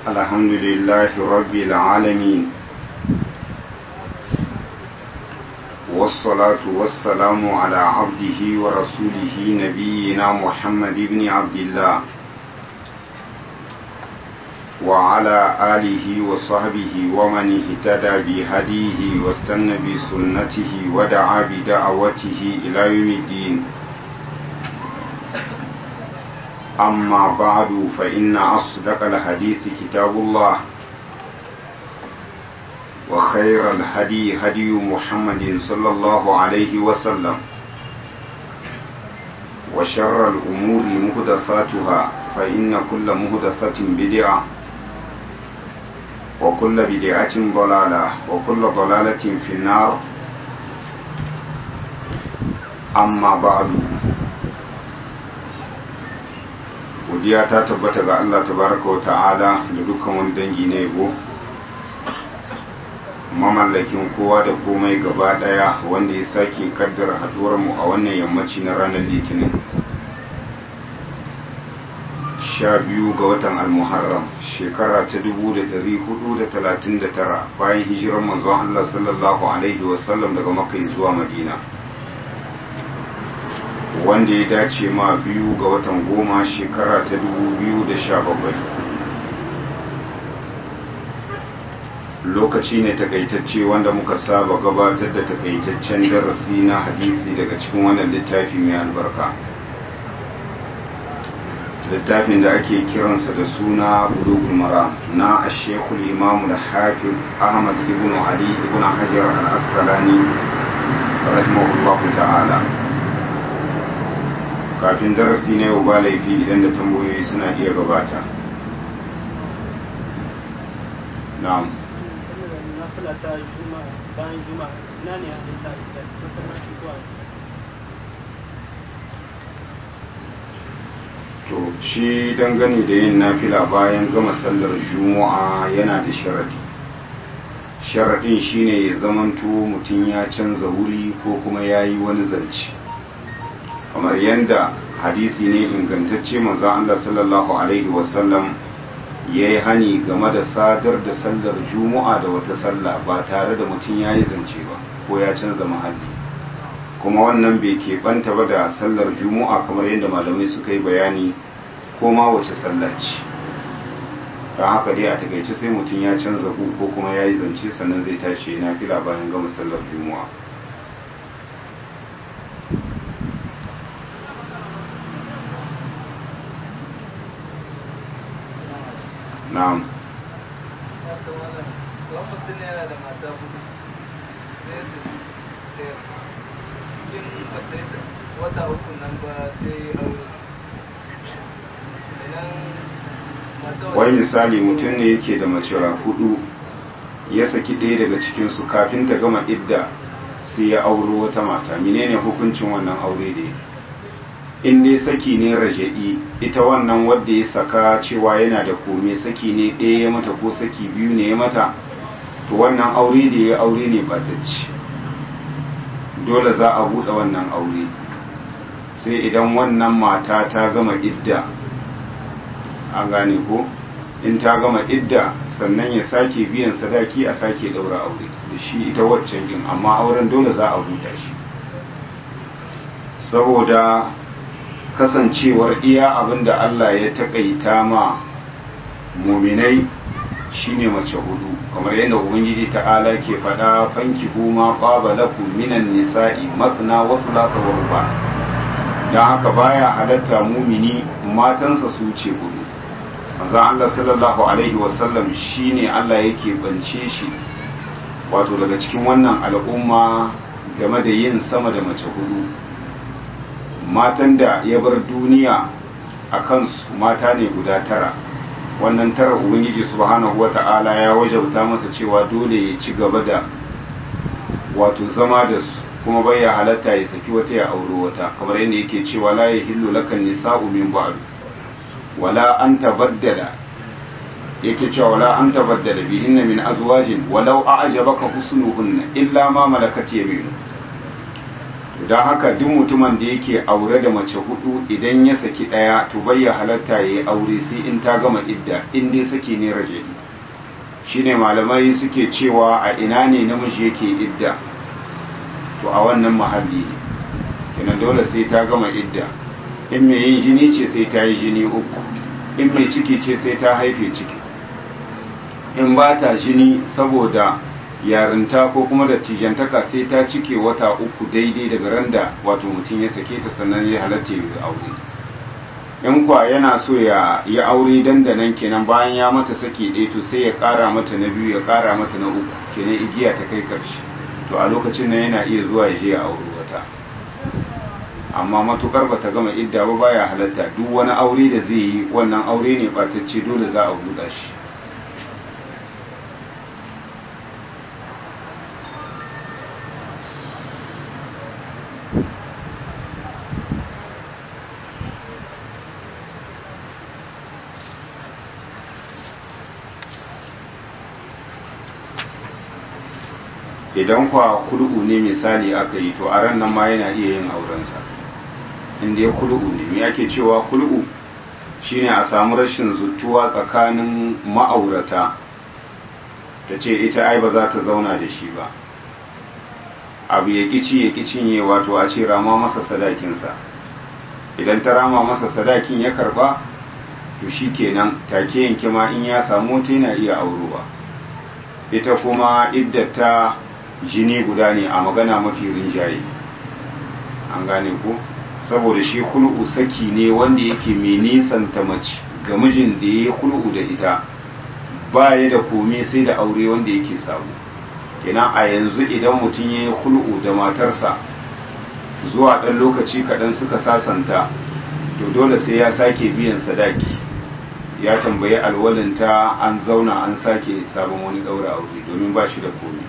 الحمد لله رب العالمين والصلاة والسلام على عبده ورسوله نبينا محمد بن عبد الله وعلى آله وصحبه ومن اهتدى بهديه واستنى بسنته ودعا بدعوته إلى يوم الدين أما بعد فإن أصدق الحديث كتاب الله وخير الهدي هدي محمد صلى الله عليه وسلم وشر الأمور مهدثاتها فإن كل مهدثة بدعة وكل بدعة ضلالة وكل ضلالة في النار أما بعد godiya ta tabbata ga Allah tabaraka wa ta'ala da dukkan wani dangi na yabo mamallakin kowa da komai gaba daya wanda ya sake kaddara haduwar mu a wannan yammaci na ranar litinin sha biyu ga watan almuharram shekara ta dubu da dari hudu da talatin da tara bayan hijirar manzon Allah sallallahu alaihi wasallam daga makka zuwa madina wanda ya dace ma biyu ga watan goma shekara ta dubu biyu da sha bakwai lokaci ne takaitacce wanda muka saba gabatar da takaitaccen darasi na hadisi daga cikin wannan littafi mai albarka littafin da ake kiransa da suna bulugul mara na ashekul imamu da hafiz ahmad ibn ali ibn hajar al-asqalani rahimahullahu ta'ala kafin darasi na yau ba laifi idan da tambayoyi suna iya gabata na'am to shi dangane da yin nafila bayan gama sallar juma'a yana da sharadi sharadin shine ya zamanto mutum ya canza wuri ko kuma ya yi wani zance kamar yadda hadisi ne ingantacce manzon Allah sallallahu alaihi wasallam ya yi hani game da sadar da sallar juma'a da wata sallah ba tare da mutum ya yi zance ba ko ya canza mahalli kuma wannan bai keɓanta ba da sallar juma'a kamar yadda malamai suka yi bayani ko ma wace sallah ce don haka dai a takaice sai mutum ya canza ku ko kuma ya yi zance sannan zai tashi na fila bayan gama sallar juma'a na'am mutum yana da mata hudu sai su cikin wata uku nan ba sai aure wai misali mutum ne yake da mace hudu ya saki ɗaya daga cikinsu kafin ta gama idda sai ya auro wata mata menene hukuncin wannan aure da ya in dai saki ne raja'i ita wannan wadda ya saka cewa yana da kome saki ne ɗaya ya mata ko saki biyu ne ya mata to wannan aure da ya aure ne batacci dole za a buɗe wannan aure sai idan wannan mata ta gama idda an gane ko in ta gama idda sannan ya sake biyan sadaki a sake ɗaura aure da shi ita waccan yin amma auren dole za a buɗe shi saboda kasancewar iya abin da Allah ya taƙaita ma muminai shine mace hudu kamar yadda ubangiji ta'ala ke faɗa fanki huma qaba lakum minan nisa'i masna wa thulatha wa ruba dan haka baya halatta mumini matansa su ce hudu manzo Allah sallallahu alaihi wasallam shine Allah yake bance shi wato daga cikin wannan al'umma game da yin sama da mace hudu matan da ya bar duniya a kansu mata ne guda tara wannan tara ubangiji subhanahu wata'ala ya wajabta masa cewa dole ya ci gaba da wato zama da su kuma bai ya halatta ya saki wata ya auro wata kamar yadda yake cewa la yahillu lakan nisa'u min ba'd wala an tabaddala yake cewa wala an tabaddala bihinna min azwajin walau a'jabaka husnuhunna illa ma malakat yaminu don haka duk mutumin da yake aure da mace hudu idan ya saki daya to bai ya halatta ya yi aure sai in ta gama idda in dai saki ne rajali shine malamai suke cewa a ina ne namiji yake idda to a wannan mahalli ne kenan dole sai ta gama idda in mai yin jini ce sai ta yi jini uku in mai ciki ce sai ta haife ciki in ba ta jini saboda yarinta ko kuma da tijantaka sai ta cike wata uku daidai daga randa wato mutum ya sake ta sannan ya halatta ya aure in kwa yana so ya yi aure dandanan kenan bayan ya mata sake ɗaya to sai ya ƙara mata na biyu ya ƙara mata na uku kenan igiya ta kai ƙarshe to a lokacin nan yana iya zuwa ya je ya aure wata amma matukar bata gama idda ba baya halatta duk wani aure da zai yi wannan aure ne ɓatacce dole za a buɗa shi idan kwa kulu'u ne misali aka yi to a ran nan ma yana iya yin aurensa inda ya kulu'u ne me ake cewa kulu'u shine a samu rashin zutuwa tsakanin ma'aurata ta ce ita ai ba za ta zauna da shi ba abu ya kici ya cinye wato a ce rama masa sadakinsa idan ta rama masa sadakin ya karba to shi kenan take yanke ma in ya samu ta yana iya aurowa ita kuma iddata jini guda ne a magana mafi rinjaye an gane ku saboda shi hul'u saki ne wanda yake mai nisanta mace ga mijin da ya yi hul'u da ita ba ya da komai sai da aure wanda yake samu kenan a yanzu idan mutum ya yi hul'u da matarsa zuwa ɗan lokaci kaɗan suka sasanta to dole sai ya sake biyan sadaki ya tambayi alwalinta an zauna an sake sabon wani ɗaura aure domin ba shi da komai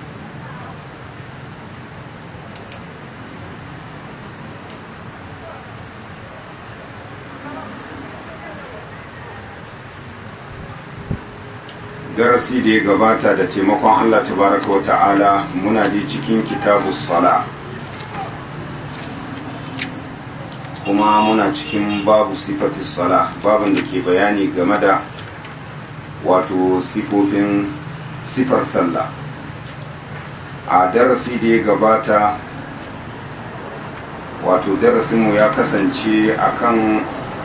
darasi da ya gabata da taimakon Allah tabaraka wa ta'ala muna da cikin kitabu sala kuma muna cikin babu sifati sala babin da ke bayani game da wato sifofin sifar sallah a darasi da ya gabata wato darasinmu ya kasance akan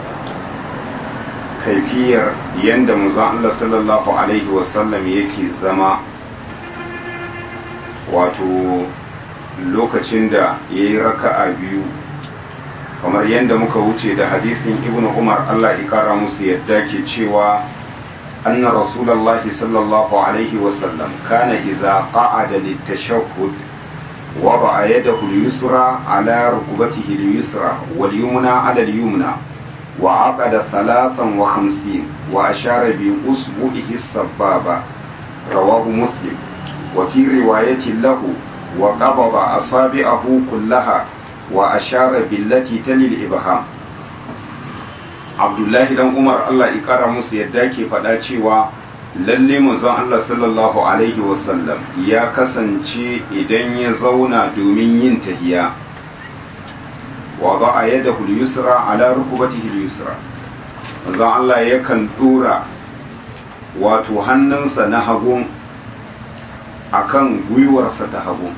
kaifiyar yadda manzon Allah sallallahu alaihi wasallam yake zama wato lokacin da ya yi raka'a biyu kamar yadda muka wuce da hadisin ibn umar Allah ya kara musu yadda ke cewa anna rasulullahi sallallahu alaihi wasallam kana idza qa'ada litashahhud وضع يده اليسرى على ركبته اليسرى واليمنى على اليمنى وعقد ثلاثا وخمسين وأشار بأصبعه السبابة رواه مسلم وفي رواية له وقبض أصابعه كلها وأشار بالتي تلي الإبهام عبد الله بن عمر الله إكرم سيداكي فداتي lalle manzon Allah sallallahu alaihi wasallam ya kasance idan ya zauna domin yin tahiya وضع يده اليسرى على ركبته اليسرى manzon Allah yakan dora wato hannunsa na hagun akan gwiwarsa ta hagun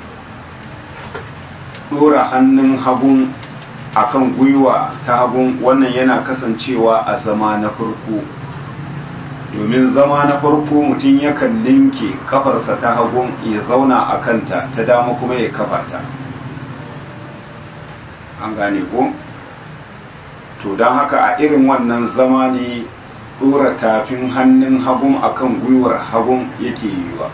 dora hannun hagun akan gwiwa ta hagun wannan yana kasancewa a zama na farko domin zama na farko mutum yakan linke kafarsa ta hagun ya zauna a kanta ta dama kuma ya kafa ta an gane ko to don haka a irin wannan zama ne ɗora tafin hannun hagun akan gwiwar hagun yake yiwa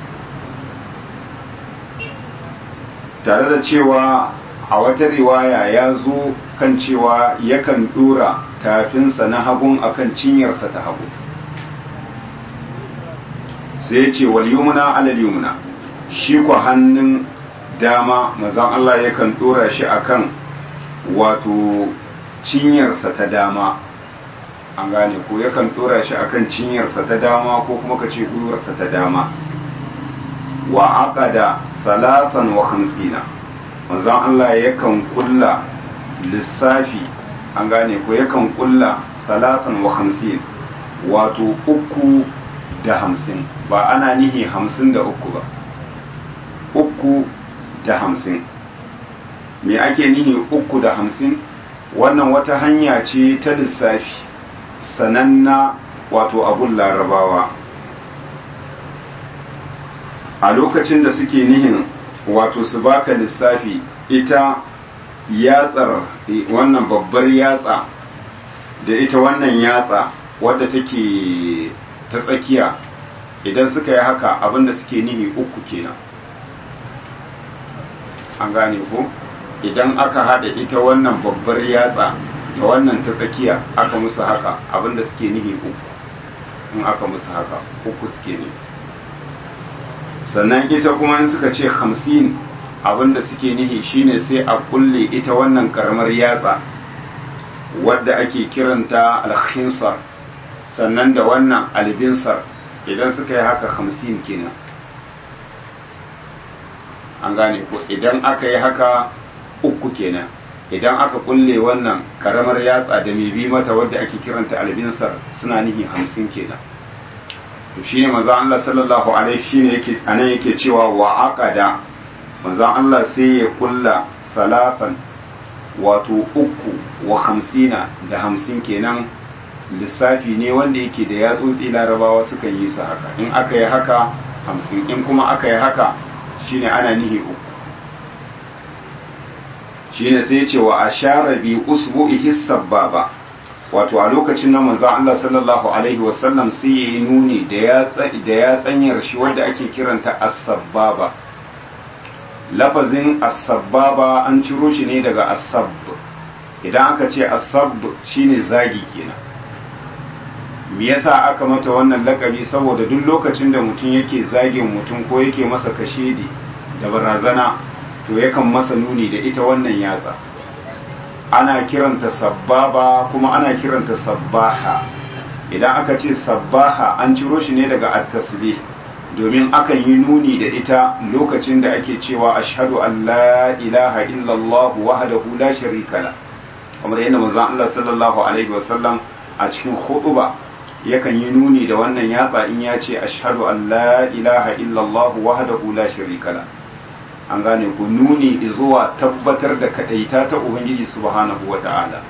tare da cewa a wata riwaya ya zo kan cewa yakan ɗora tafinsa na hagun akan cinyarsa ta hagu sai ce wal yumna alal yumna shi ku hannun dama mazan Allah yakan ɗora shi akan wato cinyarsa ta dama an gane ko yakan dora shi akan cinyarsa ta dama ko kuma ka ce gwiwarsa ta dama wa aqada salatan wa khamsina manzon Allah yakan kulla lissafi an gane ko yakan kulla salatan wa hamsin wato uku da hamsin ba ana nihi hamsin da uku ba uku da hamsin me ake nihi uku da hamsin wannan wata hanya ce ta lissafi sananna wato abun larabawa a lokacin da suke nihin wato su baka lissafi ita yatsar wannan babbar yatsa da ita wannan yatsa wadda take ta tsakiya idan suka yi haka abinda suke nihi uku kenan an gane ko idan aka hada ita wannan babbar yatsa da wannan ta tsakiya aka musu haka abinda suke nihi uku in aka musu haka uku suke ne sannan ita kuma in suka ce hamsin abinda suke nihi shine sai a kulle ita wannan karamar yatsa wadda ake kiranta alkhinsar sannan da wannan albinsar idan suka yi haka hamsin kenan an gane ko idan aka yi haka uku kenan idan aka kulle wannan karamar yatsa da mai bi mata wadda ake kiranta albinsar suna nihi hamsin kenan to shine manzo Allah sallallahu alaihi shine yake anan yake cewa wa aqada manzo Allah sai ya kulla salatan wato uku wa hamsina da hamsin kenan lissafi ne wanda yake da yatsotsi larabawa suka yi su haka in aka yi haka hamsin in kuma aka yi haka shine ana nihi uku shine sai ce wa ashara bi usbu'ihi sababa wato a lokacin nan manzo Allah sallallahu alaihi wasallam sai yayi nuni da ya da ya tsanyar shi wanda ake kiranta as-sababa lafazin as-sababa an ciro shi ne daga as-sabb idan aka ce as-sabb shine zagi kenan me yasa aka mata wannan lakabi saboda duk lokacin da mutum yake zagin mutum ko yake masa kashedi da barazana to yakan masa nuni da ita wannan yatsa ana kiranta sabbaba kuma ana kiranta sabbaha idan aka ce sabbaha an ciro shi ne daga at-tasbih domin akan yi nuni da ita lokacin da ake cewa ashhadu an la ilaha illallah wahdahu la sharika la kamar yadda manzon Allah sallallahu alaihi wasallam a cikin khutba yakan yi nuni da wannan yatsa in ya ce ashhadu an la ilaha illallah wahdahu la sharika la an gane ku nuni zuwa tabbatar da kadaita ta ubangiji subhanahu wata'ala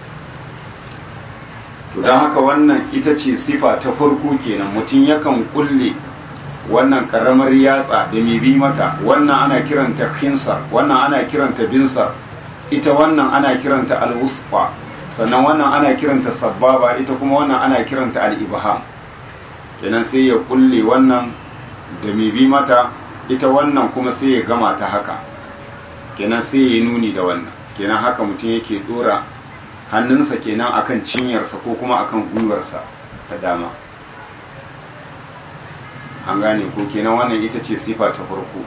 to don haka wannan ita ce sifa ta farko kenan mutum yakan kulle wannan karamar yatsa da mai bi mata wannan ana kiranta khinsar wannan ana kiranta binsar ita wannan ana kiranta alwusfa sannan wannan ana kiranta sababa ita kuma wannan ana kiranta al-ibham kenan sai ya kulle wannan da mai bi mata ita wannan kuma sai ya gama ta haka kenan sai ya nuni da wannan kenan haka mutum yake dora hannunsa kenan akan cinyarsa ko kuma akan gwiwarsa ta dama an gane ko kenan wannan ita ce sifa ta farko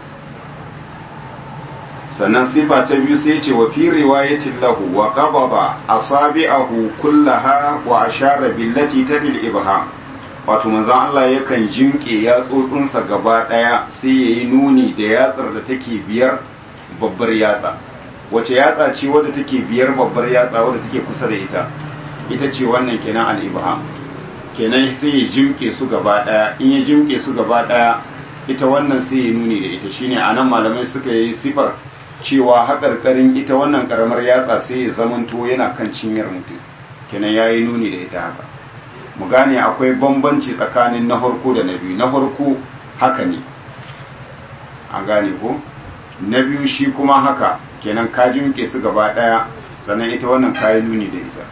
sannan sifa ta biyu sai ce wa fi riwayatin lahu wa qabada asabi'ahu kullaha wa ashara billati tadil ibham wato manzon Allah yakan jinke yatsotsinsa gaba daya sai yayi nuni da yatsar da take biyar babbar yatsa wace yatsa ce wadda take biyar babbar yatsa wadda take kusa da ita ita ce wannan kenan al-ibham kenan sai ya jimke su gaba daya in ya jimke su gaba daya ita wannan sai ya nuni da ita shine anan malamai suka yi sifar cewa haƙarƙarin ita wannan ƙaramar yatsa sai ya zamanto yana kan cinyar mutum kenan ya yi nuni da ita haka mu gane akwai bambanci tsakanin na farko da na biyu na farko haka ne an gane ko na biyu shi kuma haka kenan ka jimke su gaba ɗaya sannan ita wannan ka yi nuni da ita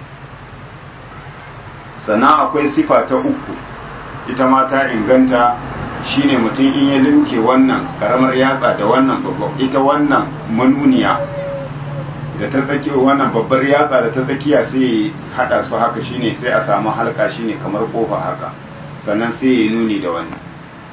sannan akwai sifa ta uku ita ma ta inganta shine mutum in ya limke wannan karamar yatsa da wannan babbar ita wannan manuniya da ta tsakiya wannan babbar yatsa da ta tsakiya sai hada su haka shine sai a samu halka shine kamar kofa haka sannan sai ya nuni da wannan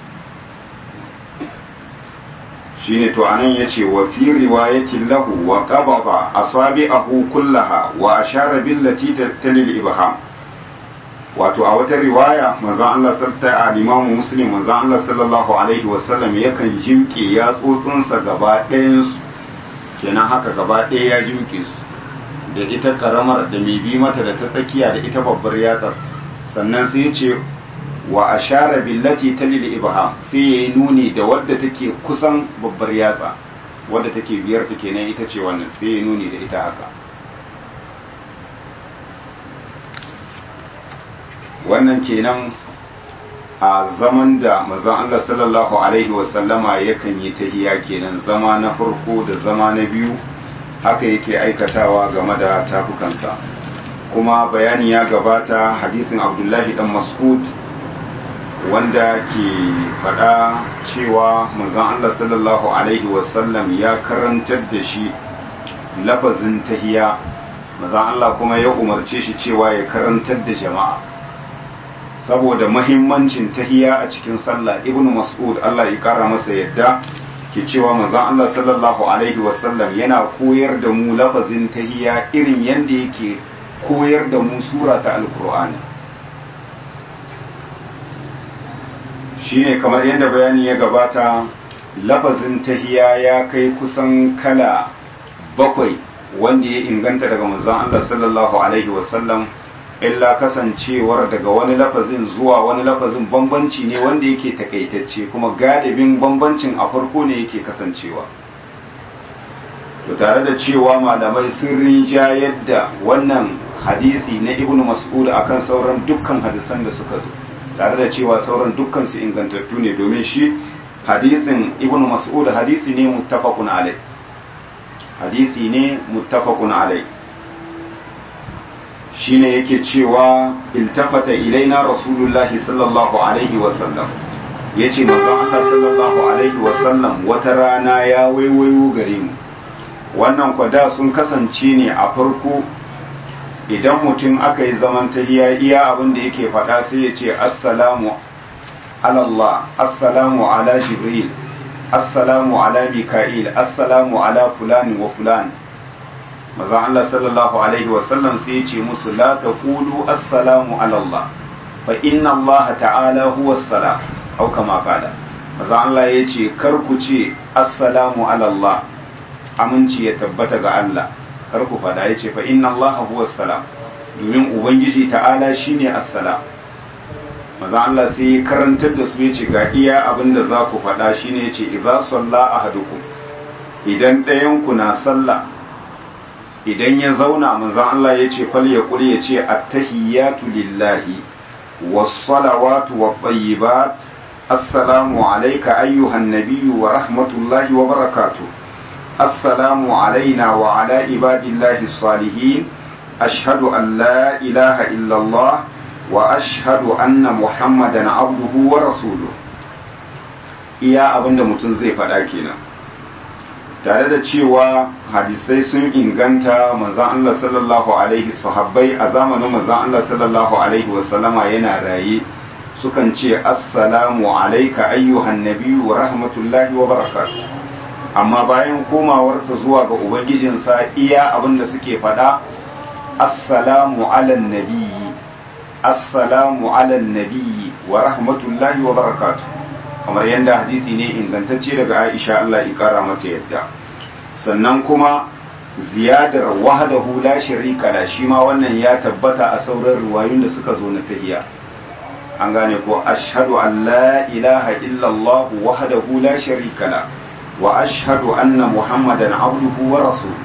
shine to anan yace wa fi riwayatin lahu wa qabada asabi'ahu kullaha wa ashara billati talil ibham wato a wata riwaya manzon Allah sallallahu alaihi imamu muslim manzon Allah sallallahu alaihi wasallam yakan jimke yatsotsinsa gaba ɗayan su kenan haka gaba ɗaya ya juke su da ita karamar da mai bi mata da ta tsakiya da ita babbar yatsar sannan sai ya ce wa ashara billati talil ibham sai ya yi nuni da wadda take kusan babbar yatsa wadda take biyar ta kenan ita ce wannan sai ya nuni da ita haka wannan kenan a zaman da mazan Allah sallallahu alaihi wasallama yakan yi tahiya kenan zama na farko da zama na biyu haka yake aikatawa game da tafukansa kuma bayani ya gabata hadisin abdullahi dan mas'ud wanda ke faɗa cewa manzon Allah sallallahu alaihi wasallam ya karantar da shi lafazin tahiya manzon Allah kuma ya umarce shi cewa ya karantar da jama'a saboda mahimmancin tahiya a cikin sallah ibnu mas'ud Allah ya kara masa yadda ke cewa manzon Allah sallallahu alaihi wasallam yana koyar da mu lafazin tahiya irin yadda yake koyar da mu sura ta alkur'ani shine kamar yadda bayani ya gabata lafazin tahiya ya kai kusan kala bakwai wanda ya inganta daga manzon Allah sallallahu alaihi wasallam illa kasancewar daga wani lafazin zuwa wani lafazin bambanci ne wanda yake takaitacce kuma galibin bambancin a farko ne yake kasancewa to tare da cewa malamai sun rinja yadda wannan hadisi na ibnu mas'ud akan sauran dukkan hadisan da suka zo tare da cewa sauran dukkan su ingantattu ne domin shi hadisin ibnu mas'ud hadisi ne muttafaqun alai hadisi ne muttafaqun alai shine yake cewa iltafata ilaina rasulullahi sallallahu alaihi wasallam yace manzon Allah sallallahu alaihi wasallam wata rana ya waiwayo gare mu wannan kwada sun kasance ne a farko idan mutum aka yi zaman tahiya iya abin da yake faɗa sai ya ce assalamu alallah assalamu ala jibril assalamu ala mika'il assalamu ala fulani wa fulani mazan Allah sallallahu alaihi wasallam sai ya ce musu la taqulu assalamu ala Allah fa inna Allah ta'ala huwa as-salam au kama qala mazan Allah ya ce kar ku ce assalamu ala Allah aminci ya tabbata ga Allah kar ku fada ya ce fa inna Allah huwa as-salam domin ubangiji ta'ala shine as-salam mazan Allah sai ya karantar da su ya ce ga iya abin da za ku fada shine ya ce idza salla ahadukum idan ɗayan ku na sallah idan ya zauna manzan Allah ya ce fal ya kuri ya ce attahiyatu lillahi wassalawatu wat-tayyibat assalamu alayka ayyuhan nabiyyu wa rahmatullahi wa barakatuh assalamu alayna wa ala ibadillahi salihin ashhadu an la ilaha illa Allah wa ashhadu anna muhammadan abduhu wa rasuluhu iya abinda mutum zai faɗa kenan tare da cewa hadisai sun inganta manzan Allah sallallahu alaihi sahabbai a zamanin manzan Allah sallallahu alaihi wasallama yana raye sukan ce assalamu alaika ayyuhan nabiyyu wa rahmatullahi wa barakatuh amma bayan komawarsa zuwa ga ubangijinsa iya abin da suke faɗa assalamu alan nabiyyi assalamu alan nabiyyi wa rahmatullahi wa barakatuh kamar yadda hadisi ne ingantacce daga Aisha Allah ya kara mata yadda sannan kuma ziyadar wahdahu la sharika la shi ma wannan ya tabbata a sauran riwayoyin da suka zo na tahiyya an gane ko ashhadu an la ilaha illa Allah wahdahu la sharika la wa ashhadu anna muhammadan abduhu wa rasuluhu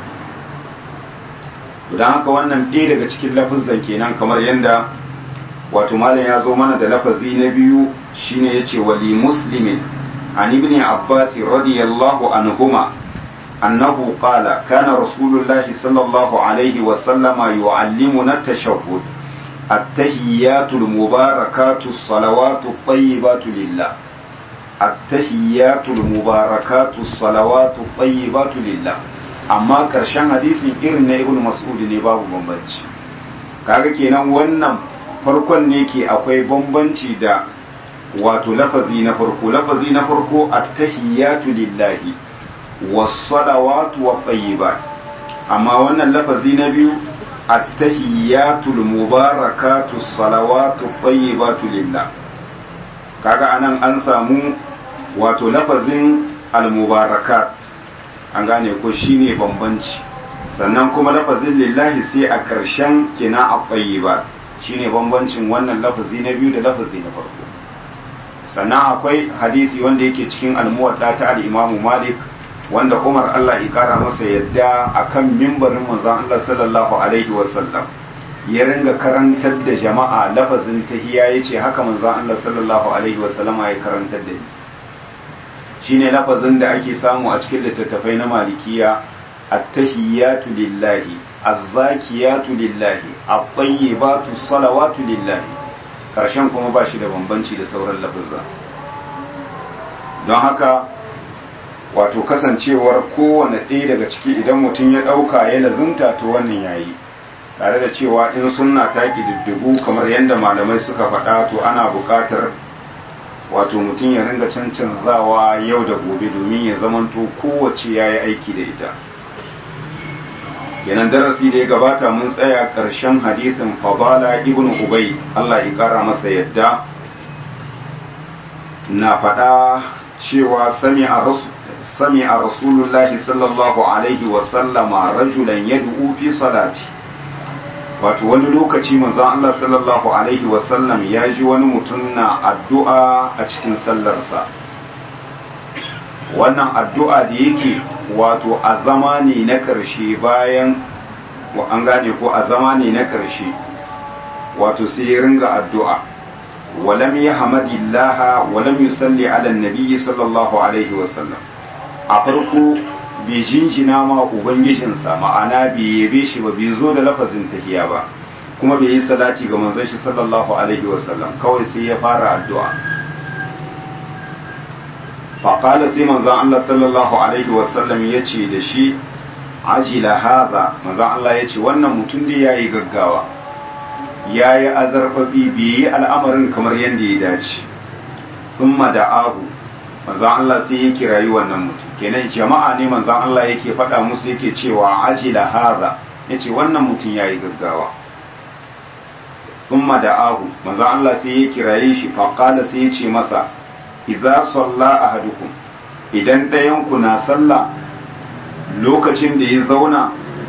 dan haka wannan ɗaya daga cikin lafazan kenan kamar yadda wato malam ya zo mana da lafazi na biyu shine yace wali muslimin an ibn abbas radiyallahu anhuma annahu qala kana rasulullahi sallallahu alaihi wa sallama yu'allimuna at-tashahhud at-tahiyyatu al-mubarakatu as-salawatu at-tayyibatu lillah at-tahiyyatu al-mubarakatu as-salawatu at-tayyibatu lillah amma karshen hadisin irin na ibn mas'ud ne babu bambanci kaga kenan wannan farkon ne ke akwai bambanci da wato lafazi na farko lafazi na farko attahiyatu lillahi was-salawatu wat-tayyibat amma wannan lafazi na biyu attahiyatu mubarakatu salawatu tayyibatu lillah kaga anan an samu wato lafazin al-mubarakat an gane ko shine bambanci sannan kuma lafazin lillahi sai a ƙarshen kina a ba shine bambancin wannan lafazi na biyu da lafazi na farko sannan akwai hadisi wanda yake cikin almuwadda ta al-imamu malik wanda umar allah ya kara masa yadda akan mimbarin manzon allah sallallahu alaihi wasallam ya ringa karantar da jama'a lafazin tahiya yace haka manzon allah sallallahu alaihi wasallam ya karantar da ni shine lafazin da ake samu a cikin littattafai na malikiya at-tahiyatu lillahi az-zakiyatu lillahi at-tayyibatu salawatu lillahi karshen kuma ba shi da bambanci da sauran lafazza don haka wato kasancewar kowane ɗaya daga ciki idan mutum ya ɗauka ya lazumta to wannan yayi tare da cewa in sunna ta ƙididdigu kamar yadda malamai suka faɗa to ana buƙatar wato mutum ya ringa cancanzawa yau da gobe domin ya zamanto kowace ya yi aiki da ita kenan darasi da ya gabata mun tsaya ƙarshen hadisin fadala ibn ubay Allah ya ƙara masa yadda na faɗa cewa sami a sami a rasulullahi sallallahu alaihi wasallama rajulan yad'u fi salati wato wani lokaci manzon Allah sallallahu alaihi wasallam ya ji wani mutum na addu'a a cikin sallarsa wannan addu'a da yake wato a zama ne na ƙarshe bayan an gane ko a zama ne na ƙarshe wato sai ya ringa addu'a walam ya hamadillaha walam yusalli ala nabiyyi sallallahu alaihi wasallam a farko bai jinjina ma ubangijinsa ma'ana bai yabe shi ba bai zo da lafazin tahiya ba kuma bai yi salati ga manzon shi sallallahu alaihi wasallam kawai sai ya fara addu'a faƙala sai manzon Allah sallallahu alaihi wasallam ya ce da shi ajila haza manzon Allah ya ce wannan mutum da ya yi gaggawa ya yi azarfafi bai yi al'amarin kamar yadda ya dace thumma da abu manzon Allah sai ya kirayi wannan mutum kenan jama'a ne manzon Allah yake faɗa musu yake cewa ajila haza yace wannan mutum yayi gaggawa thumma da abu manzon Allah sai ya kiraye shi fa qala sai ya ce masa idza salla ahadukum idan ɗayan ku na sallah lokacin da ya zauna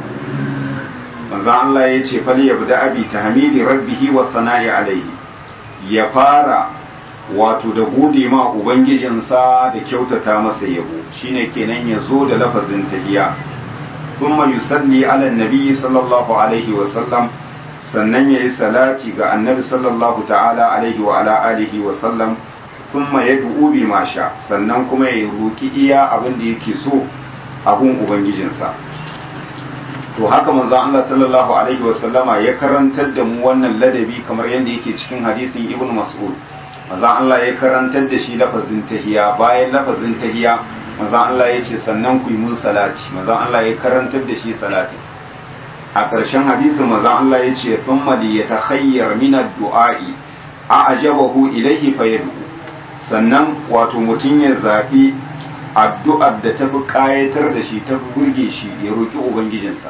manzon Allah ya ce fal yabda abi tahmidi rabbihi wa sana'i alaihi ya fara wato da gode ma ubangijinsa da kyautata masa yabo shine kenan ya zo da lafazin tahiya kuma yusalli ala nabi sallallahu alaihi wa sallam sannan yayi salati ga annabi sallallahu ta'ala alaihi wa ala alihi wa sallam kuma ya du'u bi ma sha sannan kuma ya roki iya abin da yake so abun ubangijinsa to haka manzo Allah sallallahu alaihi wa sallama ya karantar da mu wannan ladabi kamar yadda yake cikin hadisin ibn mas'ud manzo Allah ya karantar da shi lafazin tahiya bayan lafazin tahiya manzo Allah ya ce sannan ku yi mun salati manzo Allah ya karantar da shi salati a ƙarshen hadisin manzo Allah ya ce thumma li yatakhayyar min ad-du'a'i a'jabahu ilayhi fayad'u sannan wato mutum ya zabi addu'ar da ta fi kayatar da shi ta fi burge shi ya roki ubangijinsa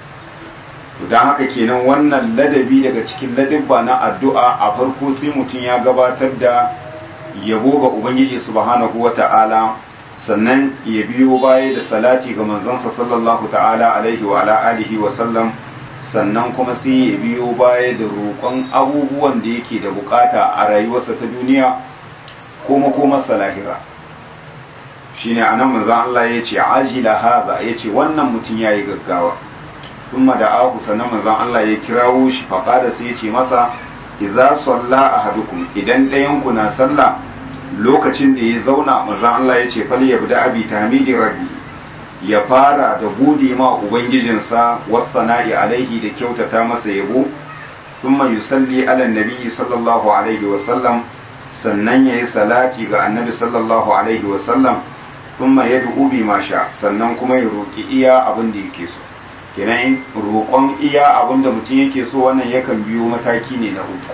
don haka kenan wannan ladabi daga cikin ladabba na addu'a a farko sai mutum ya gabatar da yabo ga ubangiji subhanahu wa ta'ala sannan ya biyo baya da salati ga manzansa sallallahu ta'ala alaihi wa ala alihi wa sallam sannan kuma sai ya biyo baya da roƙon abubuwan da yake da bukata a rayuwarsa ta duniya ko makomarsa lahira shine anan manzon Allah ya ce ajila haza ya ce wannan mutum ya yi gaggawa ثم دعاه sannan manzon Allah ya kirawo shi faqada sai ya ce masa idza salla ahadukum idan ɗayan ku na sallah lokacin da ya zauna manzon Allah ya ce fal yabda abi tahmidi rabbi ya fara da gode ma ubangijinsa wasana'i alaihi da kyautata masa yabo thumma yusalli ala nabi sallallahu alaihi wa sallam sannan yayi salati ga annabi sallallahu alaihi wa sallam thumma yad'u bi ma sha sannan kuma ya roki iya abin da yake so kenan roƙon iya abin da mutum yake so wannan yakan biyo mataki ne na uku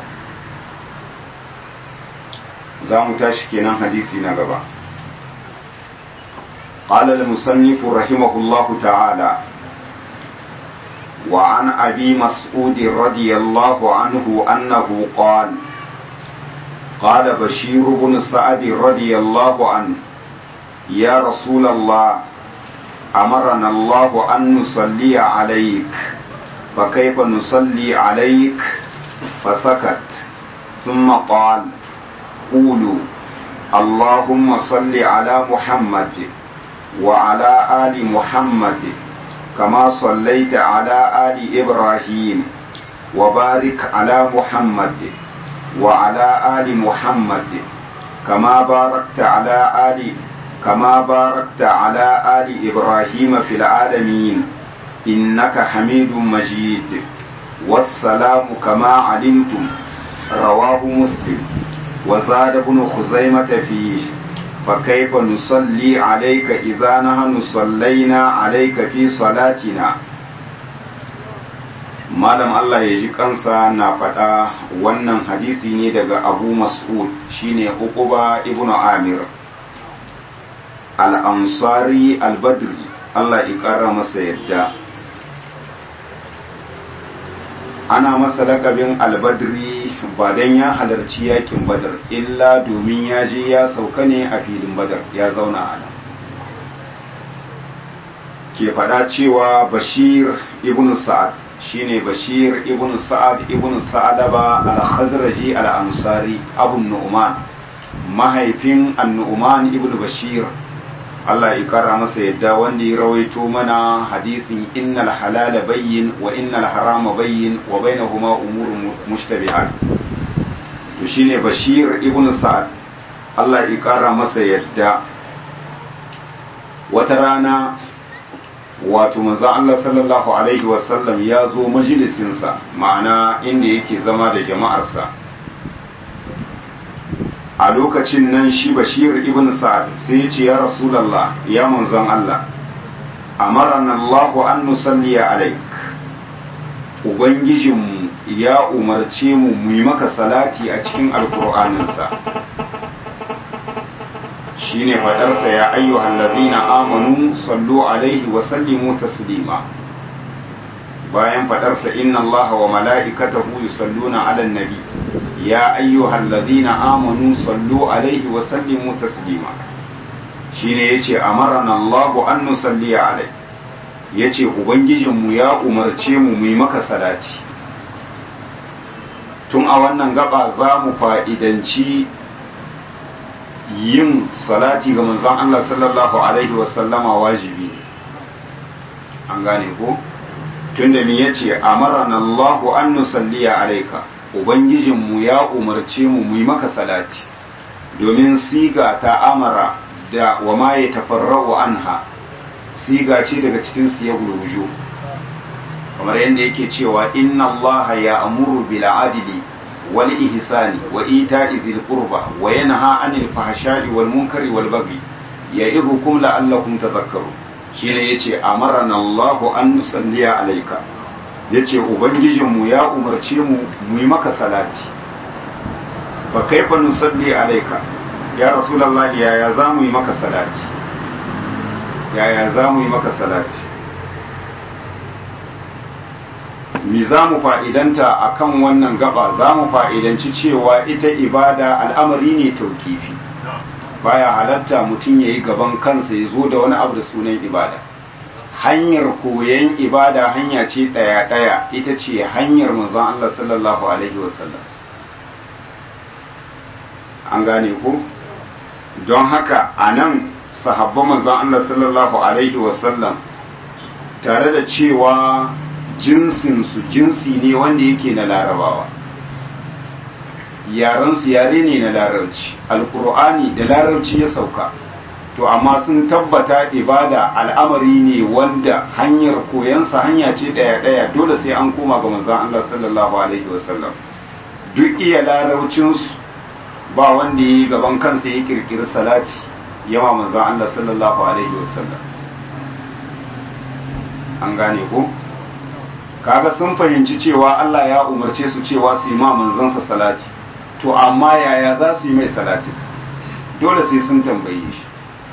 za mu tashi kenan hadisi na gaba قال المصنف رحمه الله تعالى وعن أبي مسعود رضي الله عنه أنه قال قال بشير بن سعد رضي الله عنه يا رسول الله أمرنا الله أن نصلي عليك فكيف نصلي عليك فسكت ثم قال قولوا اللهم صل على محمد وعلى آل محمد كما صليت على آل إبراهيم وبارك على محمد وعلى آل محمد كما باركت على آل كما باركت على آل إبراهيم في العالمين إنك حميد مجيد والسلام كما علمتم رواه مسلم وزاد ابن خزيمة فيه فكيف نصلي عليك إذا نحن صلينا عليك في صلاتنا malam Allah ya ji kansa na faɗa wannan hadisi ne daga abu mas'ud shine uquba ibn amir al-ansari al-badri Allah ya ƙara masa yadda ana masa lakabin al-badri ba dan ya halarci yakin badar illa domin ya je ya sauka ne a filin badar ya zauna a nan ke faɗa cewa bashir ibn sa'ad shine bashir ibn sa'ad ibn sa'adaba al-khazraji al-ansari abu nu'man mahaifin an-nu'man ibn bashir Allah ya kara masa yadda wanda ya rawaito mana hadisin innal halala bayyin wa innal harama bayyin wa bainahuma umurun mushtabihat to shine bashir ibn sa'ad Allah ya kara masa yadda wata rana wato manzon Allah sallallahu alaihi wasallam ya zo majalisinsa ma'ana inda yake zama da jama'arsa a lokacin nan shi bashir ibn sa'ad sai ya ce ya rasulallah ya manzon Allah amarana Allahu an nusalli alaik ubangijinmu ya umarce mu mu yi maka salati a cikin alkur'aninsa shine fadarsa ya ayyuhal ladina amanu sallu alaihi wa sallimu taslima bayan fadarsa inna allaha wa mala'ikatahu yusalluna ala nabi ya ayyuhal ladina amanu sallu alaihi wa sallimu taslima shine yace amarana allahu an nusalli alai yace ubangijinmu ya umarce mu mu yi maka salati tun a wannan gaba za mu fa'idanci yin salati ga manzon Allah sallallahu alaihi wasallama wajibi ne an gane ko tunda me yace amarana Allahu an nusalliya alayka ubangijin mu ya umarce mu mu yi maka salati domin siga ta amara da wa ma ya tafarra'u anha siga ce daga cikin siyagul wujuh kamar yadda yake cewa inna Allah ya amuru bil adli والإحسان وإيتاء ذي القربى وينهى عن الفحشاء والمنكر والبغي يعظكم لعلكم تذكرون shine yace amarana Allah an nusalliya alayka yace ubangijin mu ya umarce mu mu yi maka salati fa kaifa nusalli alayka ya rasulullahi yaya za mu yi maka salati yaya za mu yi maka salati mi za mu fa'idanta a kan wannan gaba za mu fa'idanci cewa ita ibada al'amari ne taukifi baya halatta mutum ya yi gaban kansa ya zo da wani abu da sunan ibada hanyar koyon ibada hanya ce ɗaya-ɗaya ita ce hanyar manzon Allah sallallahu Alaihi wasallam an gane ko don haka a nan sahabban manzon Allah sallallahu Alaihi wasallam tare da cewa jinsinsu jinsi ne wanda yake na larabawa yarensu yare ne na larabci alkur'ani da larabci ya sauka to amma sun tabbata ibada al'amari ne wanda hanyar koyansa hanya ce ɗaya-ɗaya dole sai an koma ga manzon Allah sallallahu alaihi wasallam duk iya larabcinsu ba wanda ya yi gaban kansa ya kirkiri salati yawa manzon Allah sallallahu alaihi wasallam an gane ko kaga sun fahimci cewa Allah ya umarce su cewa su yi ma manzansa salati to amma yaya za su yi mai salati dole sai sun tambaye shi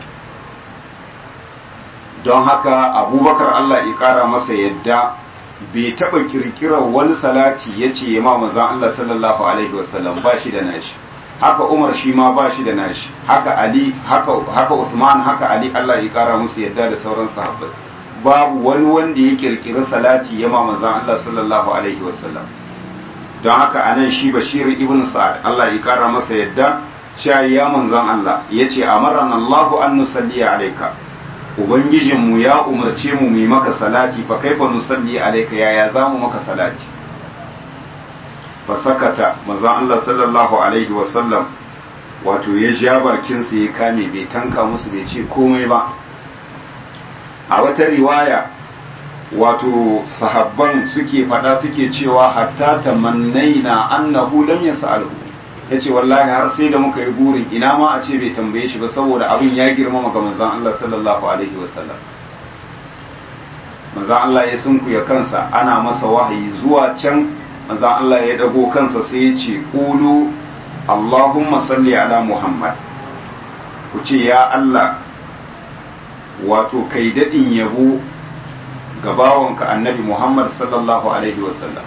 don haka abubakar Allah ya kara masa yadda bai taɓa kirkirar wani salati ya ce ma manzan Allah sallallahu alaihi wasallam ba shi da nashi haka umar shi ma ba shi da nashi haka ali haka haka usman haka ali Allah ya kara musu yadda da sauran sahabbai babu wani wanda ya kirkiri salati ya ma manzon Allah sallallahu alaihi wasallam don haka anan shi bashir ibn sa'ad Allah ya kara masa yadda cewa ya manzon Allah yace amarana Allahu an nusalli alayka ubangijinmu ya umarce mu mu maka salati fa kaifa nusalli alayka yaya zamu maka salati fa sakata manzon Allah sallallahu alaihi wasallam wato ya ja bakinsa ya kame bai tanka musu bai ce komai ba a wata riwaya wato sahabban suke fada suke cewa hatta tamannaina annahu lam yas'alhu yace wallahi har sai da muka yi burin ina ma a ce bai tambaye shi ba saboda abin ya girmama ga manzon Allah sallallahu alaihi wasallam manzon Allah ya sunkuya kansa ana masa wahayi zuwa can manzon Allah ya dago kansa sai ya ce qulu Allahumma salli ala Muhammad ku ce ya Allah wato kai daɗin yabo ga bawanka annabi Muhammad sallallahu Alaihi wasallam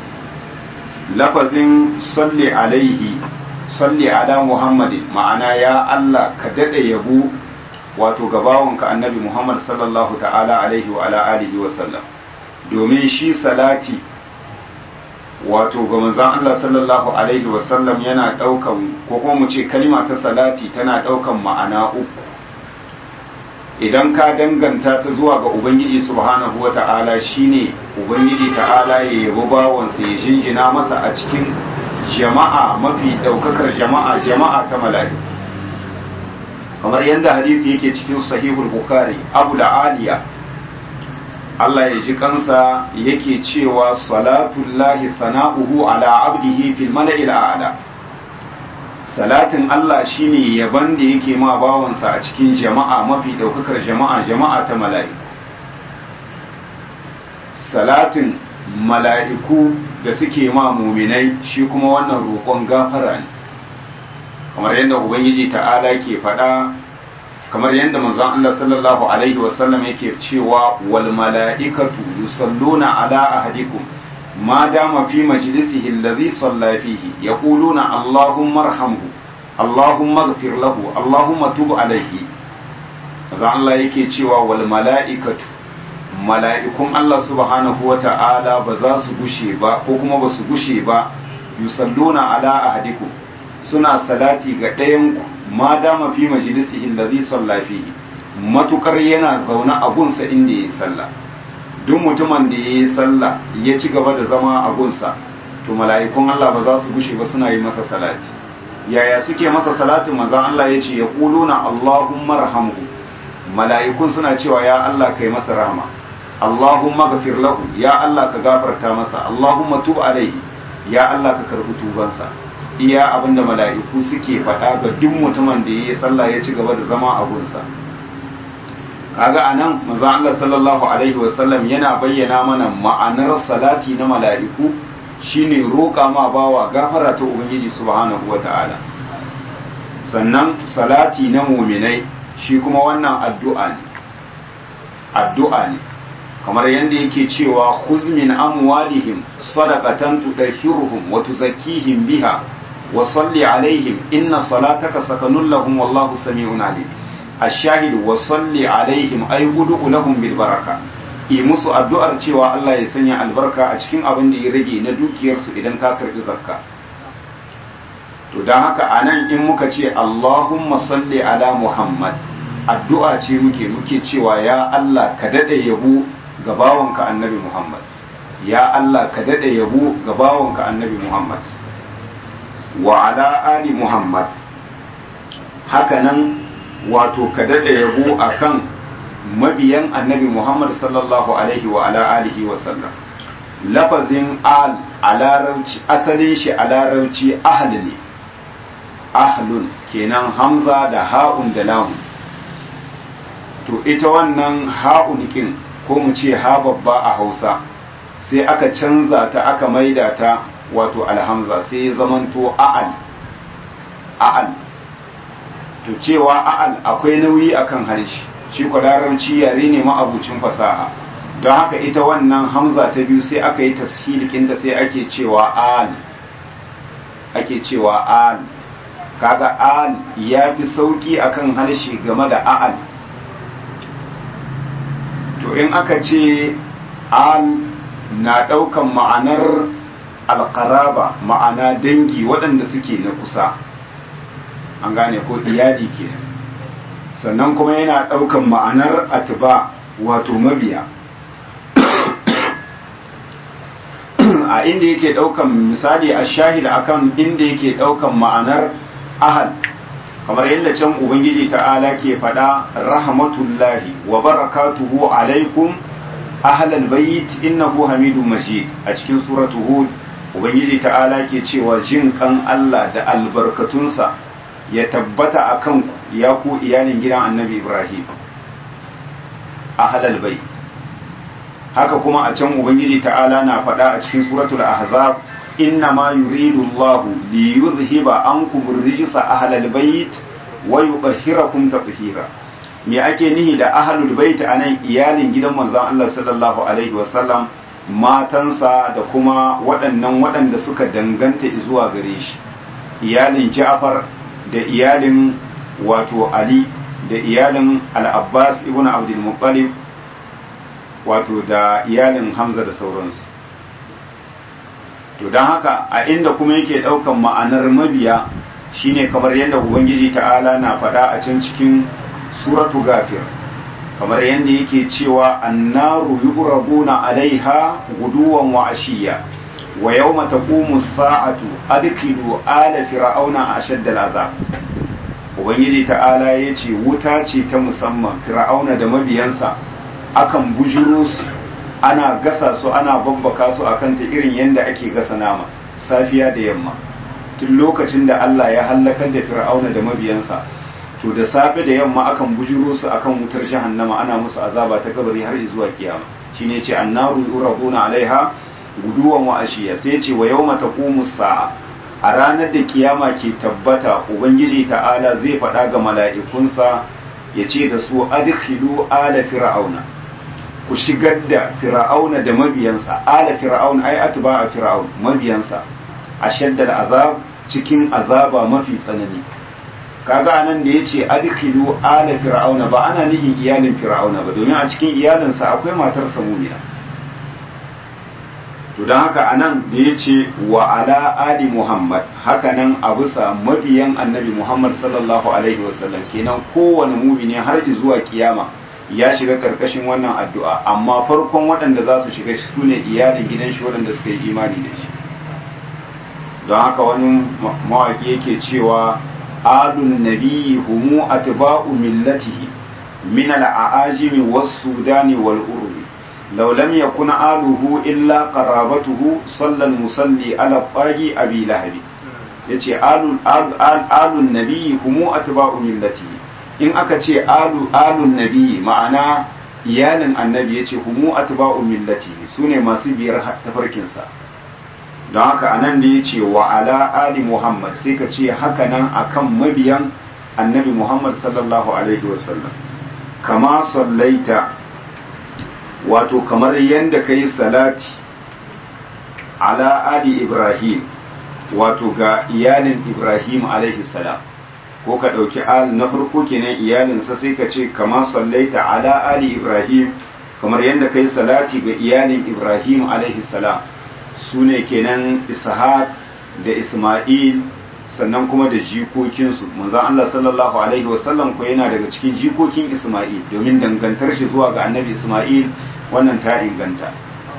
lafazin salli alaihi salli ala Muhammadin ma'ana ya Allah ka daɗe yabo wato ga bawanka annabi Muhammad sallallahu ta'ala alaihi wa ala alihi wasallam domin shi salati wato ga manzon Allah sallallahu alaihi wasallam yana ɗaukan ko kuma mu ce kalma ta salati tana ɗaukan ma'ana uku idan ka danganta ta zuwa ga ubangiji subhanahu wa ta'ala shine ubangiji ta'ala ya yabo bawansa ya jinjina masa a cikin jama'a mafi daukakar jama'a jama'a ta mala'iku kamar yadda hadisi yake cikin sahihul bukhari abu da aliya Allah ya ji kansa yake cewa salatullahi sana'uhu ala abdihi fil mala'il a'la salatin Allah shine yaban da yake ma bawansa a cikin jama'a mafi daukakar jama'a jama'a ta mala'iku salatin mala'iku da suke ma muminai shi kuma wannan roƙon gafara ne kamar yadda ubangiji ta'ala ke faɗa kamar yadda manzon Allah sallallahu alaihi wasallam yake cewa wal mala'ikatu yusalluna ala ahadikum ما دام في مجلسه الذي صلى فيه يقولون اللهم ارحمه اللهم اغفر له اللهم تب عليه maza Allah yake cewa wal mala'ikatu mala'ikun Allah subhanahu wa ta'ala ba za su gushe ba ko kuma ba su gushe ba yusalluna ala ahadikum suna salati ga ɗayan ku ma dama fi majlisihi allazi salla fihi matukar yana zaune a gunsa inda yayi sallah duk mutumin da ya yi sallah ya ci gaba da zama a gunsa to mala'ikun Allah ba za su gushe ba suna yi masa salati yaya suke masa salatin manzon Allah ya ce ya kuluna Allahumma rahamhu mala'ikun suna cewa ya Allah kai masa rahama Allahumma gafir lahu ya Allah ka gafarta masa Allahumma tub alaihi ya Allah ka karbi tubansa iya abinda mala'iku suke faɗa ga duk mutumin da ya yi sallah ya ci gaba da zama a gunsa kaga anan manzon Allah sallallahu alaihi wasallam yana bayyana mana ma'anar salati na mala'iku shine roƙa ma bawa gafara ta ubangiji subhanahu wata'ala sannan salati na muminai shi kuma wannan addu'a ne addu'a ne kamar yadda yake cewa khuz min amwalihim sadaqatan tudahhiruhum wa tuzakkihim biha wa salli alaihim inna salataka sakanun lahum wallahu sami'un alim الشاهد وصلي عليهم أي هدوء لهم بالبركة yi musu addu'ar cewa Allah ya sanya albarka a cikin abin da ya rage na dukiyarsu idan ka karɓi zakka to don haka a nan in muka ce Allahumma salli ala Muhammad addu'a ce muke muke cewa ya Allah ka daɗe yabo ga bawanka annabi Muhammad ya Allah ka daɗe yabo ga bawanka annabi Muhammad wa ala ali Muhammad haka nan wato ka daɗe yabo a kan mabiyan annabi Muhammad sallallahu alaihi wa ala alihi wa sallam lafazin al a larabci asalin shi a larabci ahl ne ahlun kenan hamza da ha'un da lamun to ita wannan ha'un kin ko mu ce ha babba a hausa sai aka canza ta aka maida ta wato alhamza sai ya zamanto a'al a'al to cewa a'al akwai nauyi akan harshe shi ko larabci yare ne ma'abucin fasaha don haka ita wannan hamza ta biyu sai aka yi tashilikinta sai ake cewa al ake cewa al kaga al ya fi sauki akan harshe game da a'al to in aka ce al na ɗaukan ma'anar alƙaraba ma'ana dangi waɗanda suke na kusa an gane ko iyali ke sannan kuma yana ɗaukan ma'anar atiba wato mabiya a inda yake ɗaukan misali a shahida akan inda yake ɗaukan ma'anar ahal kamar yadda can ubangiji ta'ala ke faɗa rahmatullahi wa barakatuhu alaikum ahlal bayit innahu hamidun majid a cikin suratu hud ubangiji ta'ala ke cewa jin kan Allah da albarkatunsa ya tabbata a kanku ya ku iyalin gidan annabi ibrahim ahlal bayit haka kuma a can ubangiji ta'ala na faɗa a cikin suratul ahzab inna ma yuridu Allah li yuzhiba ankum rijsa ahlal bayt wa yutahhirakum tatheera me ake nihi da ahlul bait anan iyalin gidan manzon Allah sallallahu alaihi wasallam matansa da kuma waɗannan waɗanda suka danganta zuwa gare shi iyalin Ja'far da iyalin wato Ali da iyalin Al-Abbas ibn Abdul Muttalib wato da iyalin Hamza da sauransu to don haka a inda kuma yake ɗaukan ma'anar mabiya shine kamar yadda ubangiji ta'ala na faɗa a can cikin suratu gafir kamar yadda yake cewa annaru yuraduna alaiha guduwan wa ashiya wa yawma taqumu sa'atu adkhilu ala fir'auna ashadda al'azab ubangiji ta'ala yace wuta ce ta musamman fir'auna da mabiyansa akan bujuro su ana gasa su ana babbaka su akan ta irin yadda ake gasa nama safiya da yamma tun lokacin da Allah ya hallakar da fir'auna da mabiyansa to da safe da yamma akan bujuro su akan wutar jahannama ana musu azaba ta kabari har zuwa kiyama shine ce annaru yuraduna alaiha guduwan wa ashiya sai ce wa yawma taqumu sa'a a ranar da kiyama ke tabbata ubangiji ta'ala zai faɗa ga mala'ikunsa ya ce da su adkhilu ala fir'auna ku shigar da fir'auna da mabiyansa ala fir'auna ai atba a fir'aun mabiyansa ashaddal azab cikin azaba mafi tsanani kaga anan da yace adkhilu ala fir'auna ba ana nihin iyalin fir'auna ba domin a cikin iyalinsa akwai matar samuniya to don haka anan da yace wa ala ali muhammad haka nan a bisa mabiyan annabi muhammad sallallahu alaihi wasallam kenan kowane mumini har zuwa kiyama ya shiga karkashin wannan addu'a amma farkon waɗanda za su shiga su ne iyalin gidan shi waɗanda suka yi imani da shi don haka wani mawaƙi yake cewa alun nabiyyi humu atba'u millatihi min al-a'ajimi was-sudani wal-urbi law lam yakun aluhu illa qarabatuhu sallal musalli ala qagi abi lahab yace alun alun nabiyyi humu atba'u millatihi in aka ce alu alun nabiyyi ma'ana iyalin annabi yace humu atba'u millatihi sune masu biyar tafarkinsa don haka anan da ya ce wa ala ali muhammad sai ka ce haka nan akan mabiyan annabi muhammad sallallahu alaihi wasallam kama sallaita wato kamar yadda ka yi salati ala ali ibrahim wato ga iyalin ibrahim alaihi salam ko ka ɗauki al na farko kenan iyalinsa sai ka ce kama sallaita ala ali ibrahim kamar yadda ka yi salati ga iyalin ibrahim alaihi salam su ne kenan ishaq da isma'il sannan kuma da jikokinsu manzon Allah sallallahu alaihi wasallam ko yana daga cikin jikokin isma'il domin dangantar shi zuwa ga annabi isma'il wannan ta inganta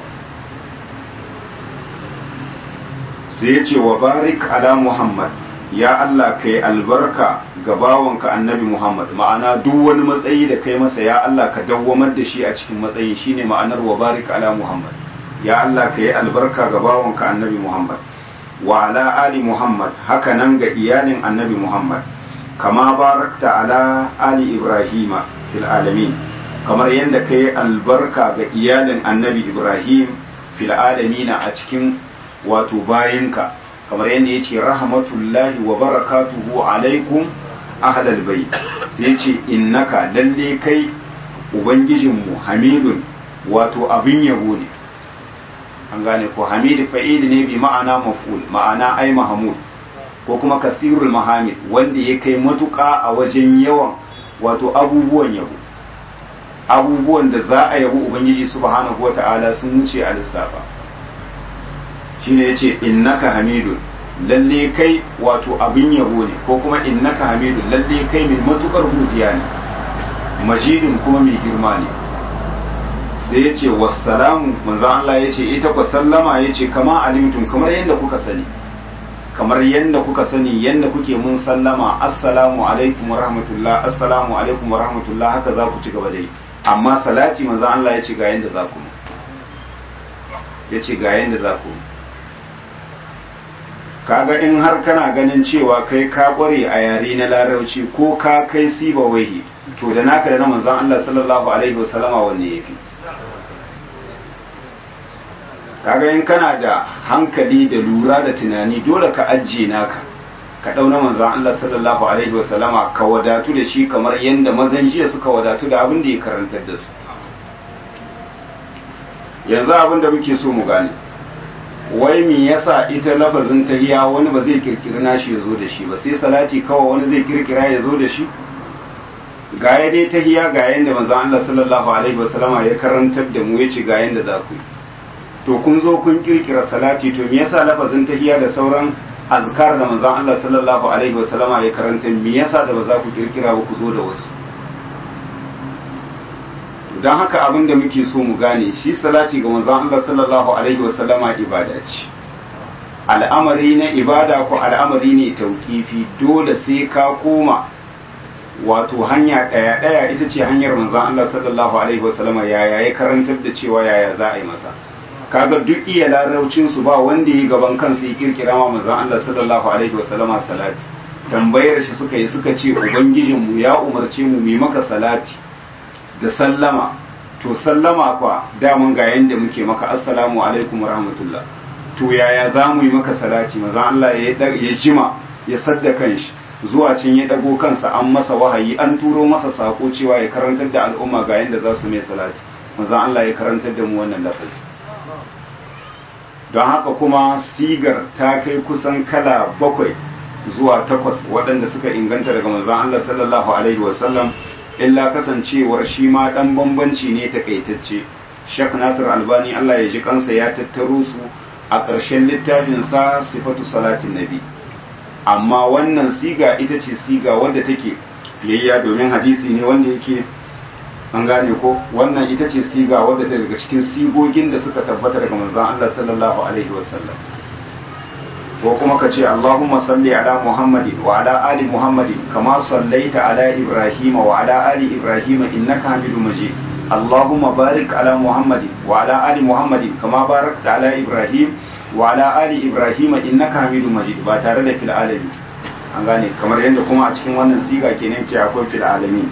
sai ya ce wa barik ala muhammad ya Allah kai albarka ga bawanka annabi muhammad ma'ana duk wani matsayi da kai masa ya Allah ka dawwamar da shi a cikin matsayi shine ma'anar wa barik ala muhammad ya Allah ka yi albarka ga bawanka annabi Muhammad wa ala ali Muhammad haka nan ga iyalin annabi Muhammad kama barakta ala ali Ibrahima fil alamin kamar yadda ka yi albarka ga iyalin annabi Ibrahim fil alamina a cikin wato bayinka kamar yadda ya ce rahmatullahi wa barakatuhu alaikum ahlal bai sai ce innaka lalle kai ubangijinmu hamidun wato abin yabo ne an gane ko hamidu fa'ili ne bi ma'ana maf'ul ma'ana ai mahmud ko kuma kasirul mahamid wanda ya kai matuƙa a wajen yawan wato abubuwan yabo abubuwan da za a yabo ubangiji subhanahu wata'ala sun wuce a lissafa shine yace innaka hamidun lalle kai wato abin yabo ne ko kuma innaka hamidun lalle kai mai matukar godiya ne majidun kuma mai girma ne sai yace wassalamu manzo Allah yace ita ku sallama yace kama alimtum kamar yadda kuka sani kamar yadda kuka sani yadda kuke mun sallama assalamu alaikum wa rahmatullah assalamu alaikum wa rahmatullah haka za ku ci gaba da yi amma salati manzo Allah ya ce ga yadda za ku ya ce ga yadda za ku kaga in har kana ganin cewa kai ka kware a yare na larabci ko ka kai siba wahi to da naka da na manzon Allah sallallahu alaihi wasallama wanne yafi kaga in kana da hankali da lura da tunani dole ka ajiye naka ka dauna manzon Allah sallallahu alaihi wa sallama ka wadatu da shi kamar yadda mazan jiya suka wadatu da abin da ya karantar da su yanzu abin da muke so mu gane wai me yasa ita lafazin tahiya wani ba zai kirkiri nashi ya zo da shi ba sai salati kawai wani zai kirkira ya zo da shi ga ya dai tahiya ga yadda manzon Allah sallallahu alaihi wa sallama ya karantar da mu yace ga yadda za ku yi to kun zo kun kirkira salati to me yasa lafazin tahiyya da sauran azkar da manzon Allah sallallahu alaihi wa sallama ya karanta me yasa da ba za ku kirkira ba ku zo da wasu don haka abin da muke so mu gane shi salati ga manzon Allah sallallahu alaihi wa sallama ibada ce al'amari na ibada ko al'amari ne tauƙifi dole sai ka koma wato hanya ɗaya ɗaya ita ce hanyar manzon Allah sallallahu alaihi wa sallama yaya ya karantar da cewa yaya za a yi masa kaga duk iya laraucin su ba wanda yi gaban kansa ya kirkira ma manzon Allah sallallahu alaihi wasallama salati tambayar shi suka yi suka ce ubangijin mu ya umarce mu mu maka salati da sallama to sallama kwa daman ga yanda muke maka assalamu alaikum rahmatullah to yaya za mu yi maka salati manzon Allah ya ya jima ya sadda kanshi zuwa cin ya dago kansa an masa wahayi an turo masa sako cewa ya karantar da al'umma ga yanda za su mai salati manzon Allah ya karantar da mu wannan lafazi don haka kuma sigar ta kai kusan kala bakwai zuwa takwas waɗanda suka inganta daga manzon Allah sallallahu alaihi wasallam illa kasancewar shi ma ɗan bambanci ne takaitacce Sheikh Nasir Albani Allah ya ji kansa ya tattaro su a ƙarshen littafin sa sifatu salatin nabi amma wannan siga ita ce siga wadda take yayya domin hadisi ne wanda yake an gane ko wannan ita ce siga wadda daga cikin sigogin da suka tabbata daga manzon Allah sallallahu alaihi wasallam ko kuma ka ce Allahumma salli ala Muhammadin wa ala ali Muhammadin kama sallaita ala Ibrahim wa ala ali Ibrahim innaka Hamidum Majid Allahumma barik ala Muhammadin wa ala ali Muhammadin kama barakta ala Ibrahim wa ala ali Ibrahim innaka Hamidum Majid ba tare da fil alamin an gane kamar yadda kuma a cikin wannan siga kenan ce akwai fil alamin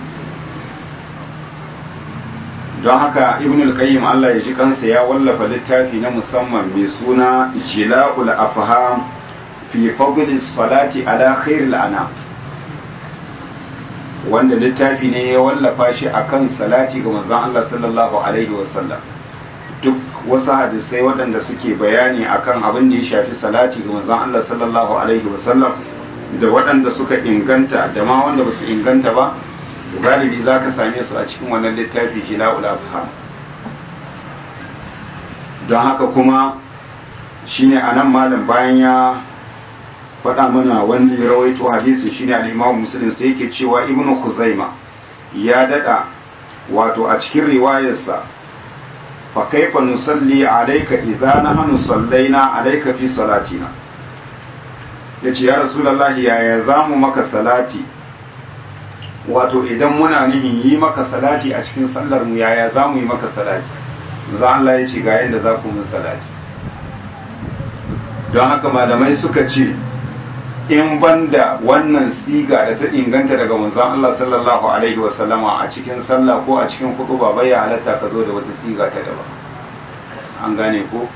don haka ibn al-qayyim Allah ya ji kansa ya wallafa littafi na musamman mai suna jila'ul afham fi fadl salati ala khairil ana wanda littafi ne ya wallafa shi akan salati ga manzon Allah sallallahu alaihi wasallam duk wasu hadisai waɗanda suke bayani akan abin da ya shafi salati ga manzon Allah sallallahu alaihi wasallam da waɗanda suka inganta da ma wanda ba su inganta ba galibi za ka same su a cikin wannan littafi jila'ul afham don haka kuma shine a nan malam bayan ya faɗa mana wanda ya rawaito hadisi shine al-imam muslim sai yake cewa ibnu khuzaima ya dada wato a cikin riwayarsa fa kaifa nusalli alayka idza nahnu sallaina alayka fi salatina yace ya rasulullahi yaya zamu maka salati wato idan muna nihin yi maka salati a cikin sallar mu yaya za mu yi maka salati za Allah ya ce ga yadda za ku mun salati don haka malamai suka ce in banda wannan siga da ta inganta daga manzon Allah sallallahu alaihi wa sallama a cikin sallah ko a cikin hudu ba bai halatta ka zo da wata siga ta daban an gane ko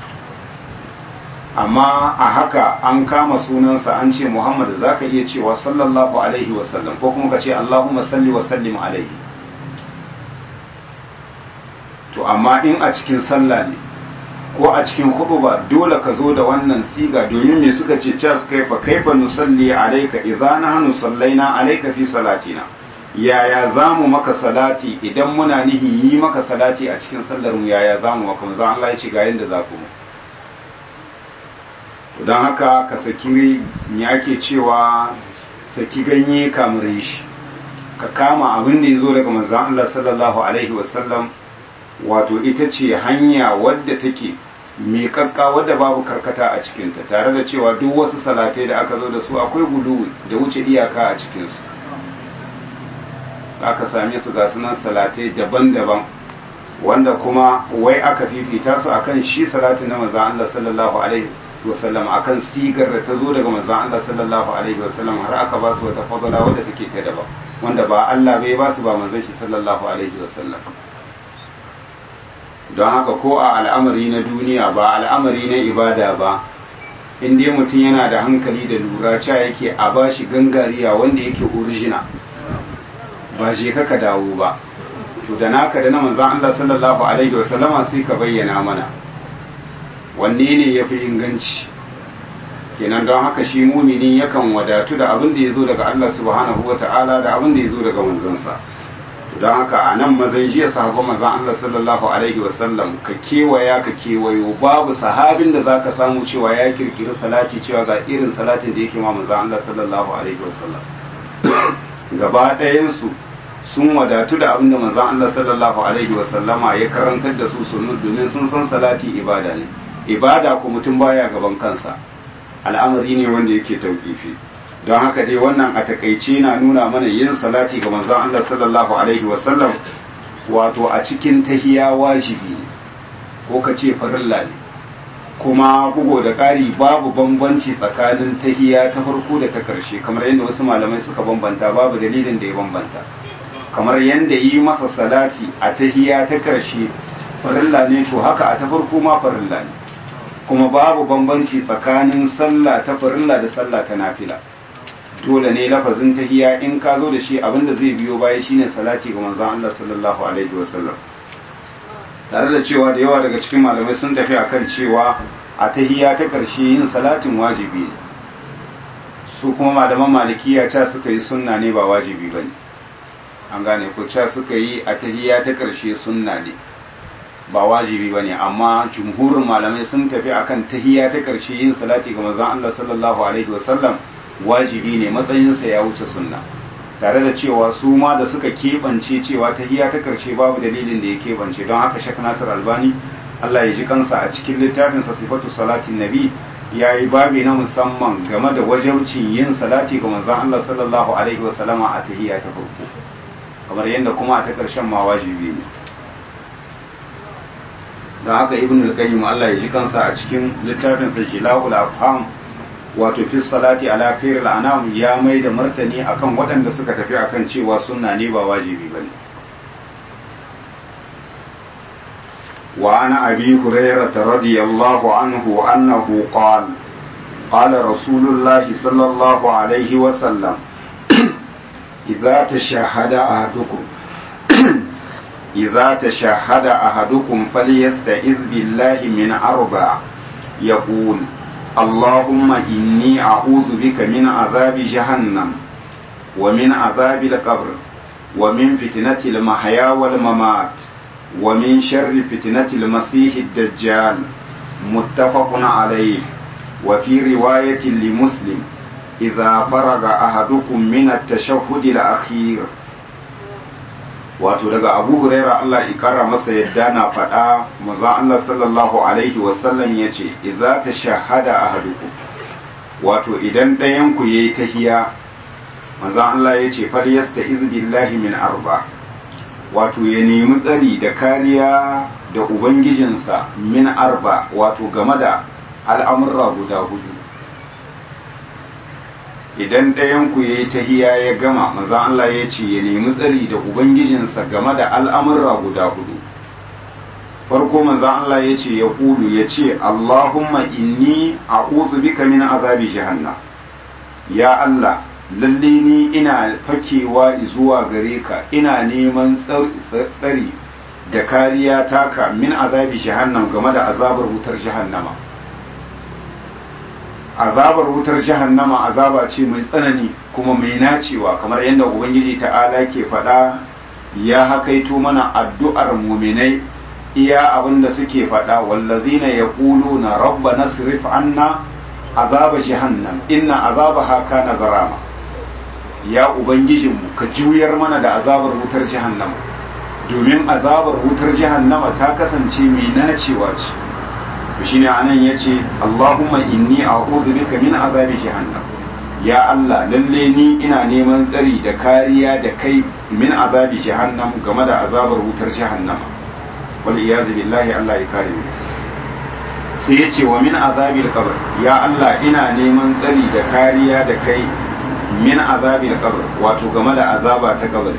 amma a haka an kama sunansa an ce Muhammad za ka iya cewa sallallahu alaihi wasallam ko kuma ka ce Allahumma salli wa sallim alaihi to amma in a cikin sallah ne ko a cikin ba dole ka zo da wannan siga domin me suka ce cas kaifa kaifa nusalli alayka idza nahnu sallaina alayka fi salatina yaya zamu maka salati idan muna nihin yi maka salati a cikin sallar mu yaya zamu maka manzo Allah ya ce ga yanda za ku mu don haka ka saki me ake cewa saki ganye kamar shi ka kama abin da ya zo daga manzo Allah sallallahu alaihi wasallam wato ita ce hanya wadda take miƙaƙƙa wadda babu karkata a cikinta tare da cewa duk wasu salatai da aka zo da su akwai gudu da wuce iyaka a cikinsu aka same su ga sunan salatai daban-daban wanda kuma wai aka fifita su akan shi salatin na manzan Allah sallallahu alaihi wasallam akan sigar da ta zo daga manzan Allah sallallahu alaihi wasallam har aka ba su wata fadala wadda take ta daban wanda ba Allah bai ba su ba manzon shi sallallahu alaihi wasallam don haka ko a al'amari na duniya ba al'amari na ibada ba in dai mutum yana da hankali da lura ca yake a ba shi gangariya wanda yake original ba je ka dawo ba to da naka da na manzan Allah sallallahu alaihi wasallama sai ka bayyana mana wanne ne ya fi inganci kenan don haka shi mumini yakan wadatu da abin da ya zo daga Allah subhanahu wa ta'ala da abin da ya zo daga manzansa don haka a nan mazan jiya sahabban manzan Allah sallallahu alaihi wasallam ka kewaya ka kewayo babu sahabin da zaka samu cewa ya kirkiri salati cewa ga irin salatin da yake ma manzan Allah sallallahu alaihi wasallam gaba ɗayansu sun wadatu da abin da manzan Allah sallallahu alaihi wasallama ya karantar da su sunnu domin sun san salati ibada ne ibada ko mutum baya gaban kansa al'amari ne wanda yake tauƙifi don haka dai wannan a takaice na nuna mana yin salati ga manzon Allah sallallahu alaihi wasallam wato a cikin tahiya wajibi ne ko ka ce farilla ne kuma bugo da ƙari babu bambanci tsakanin tahiya ta farko da ta ƙarshe kamar yadda wasu malamai suka bambanta babu dalilin da ya bambanta kamar yadda yi masa salati a tahiya ta ƙarshe farilla ne to haka a ta farko ma farilla ne kuma babu bambanci tsakanin sallah ta farilla da sallah ta nafila dole ne lafazin tahiya in ka zo da shi abinda zai biyo baya shine salati ga manzon Allah sallallahu alaihi wasallam tare da cewa da yawa daga cikin malamai sun tafi akan cewa a tahiya ta karshe yin salatin wajibi ne su kuma malaman malikiya ta suka yi sunna ne ba wajibi bane an gane ko ta suka yi a tahiya ta karshe sunna ne ba wajibi ba ne amma jumhurin malamai sun tafi akan tahiya ta ƙarshe yin salati ga manzon Allah sallallahu alaihi wasallam wajibi ne matsayinsa ya wuce sunna tare da cewa su ma da suka keɓance cewa tahiya ta ƙarshe babu dalilin da ya keɓance don haka shek nasir albani Allah ya ji kansa a cikin littafinsa sifatu salatin nabi ya yi babi na musamman game da wajabcin yin salati ga manzon Allah sallallahu alaihi wasallama a tahiya ta farko kamar yadda kuma a ta ƙarshen ma wajibi ne don haka ibn al-qayyim Allah ya ji kansa a cikin littafin sa jila'ul afham wato fi salati ala khairil anam ya mai da martani akan waɗanda suka tafi akan cewa sunna ne ba wajibi bane wa ana abi hurairah radiyallahu anhu annahu qala qala rasulullah sallallahu alaihi wa sallam idza tashahhada ahadukum إذا تشهد أحدكم فليستعذ بالله من أربع يقول اللهم إني أعوذ بك من عذاب جهنم ومن عذاب القبر ومن فتنة المحيا والممات ومن شر فتنة المسيح الدجال متفق عليه وفي رواية لمسلم إذا فرغ أحدكم من التشهد الأخير wato daga abu huraira Allah ikara masa yadda na faɗa maza Allah sallallahu alaihi wasallam ya ce idza ta shahada ahadukum wato idan ɗayan ku yayi tahiya maza Allah ya ce fal yasta'iz billahi min arba wato ya nemi tsari da kariya da ubangijinsa min arba wato game da al'amurra guda hudu idan ɗayanku ya yi tahiya ya gama maza Allah ya ce ya nemi tsari da Ubangijinsa game da al'amurra guda hudu. Farko maza Allah ya ce ya kulu ya ce, Allahumma inni a bika min azabi jahannam. Ya Allah, lalle ni ina fakewa zuwa gare ka, ina neman tsari da kariya taka min azabi jahannam game da azabar wutar jahannama azabar wutar jahannama azaba ce mai tsanani kuma mai nacewa kamar yadda ubangiji ta'ala ke faɗa ya hakaito mana addu'ar muminai iya abin da suke faɗa wallazina yaquluna rabbana sirif anna azaba jahannam inna azabaha kana garama ya ubangijinmu ka juyar mana da azabar wutar jahannama domin azabar wutar jahannama ta kasance mai nacewa ce to shine anan yace Allahumma inni a'udhu bika min azabi jahannam ya Allah lalle ni ina neman tsari da kariya da kai min azabi jahannam game da azabar wutar jahannama wal iyaz billahi Allah ya kare mu sai yace wa min azabil qabr ya Allah ina neman tsari da kariya da kai min azabil qabr wato game da azaba ta kabari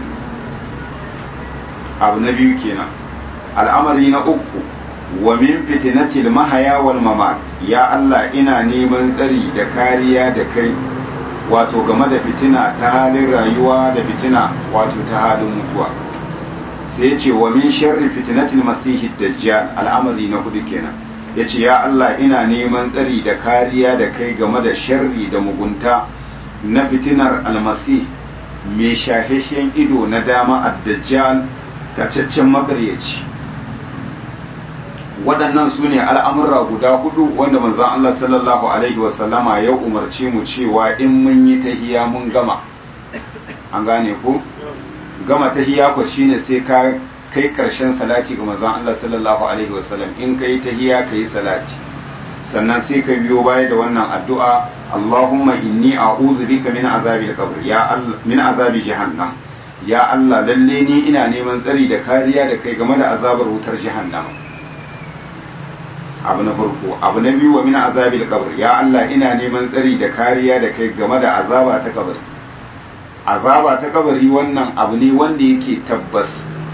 abu na biyu kenan al'amari na uku wa min fitinatil mahaya wal mamat ya Allah ina neman tsari da kariya da kai wato game da fitina ta halin rayuwa da fitina wato ta halin mutuwa sai ce wa min sharri fitinatil masihid dajjal al'amari na hudu kenan yace ya Allah ina neman tsari da kariya da kai game da sharri da mugunta na fitinar almasih mai shahishen ido na dama ad-dajjal tacaccen makaryaci waɗannan su ne al'amurra guda hudu wanda manzan Allah sallallahu Alaihi wasallama ya umarci mu cewa in mun yi tahiya mun gama an gane ku gama tahiya ku shine sai ka kai ƙarshen salati ga manzan Allah sallallahu Alaihi wasallam in ka yi tahiya ka yi salati sannan sai ka biyo baya da wannan addu'a Allahumma inni a'udhu bika min azabil qabr ya Allah min azabi jahannam ya Allah lalle ni ina neman tsari da kariya da kai game da azabar wutar jahannama abu na farko abu na biyu wa min azabil qabr ya Allah ina neman tsari da kariya da kai game da azaba ta kabari azaba ta kabari wannan abu ne wanda yake tabbas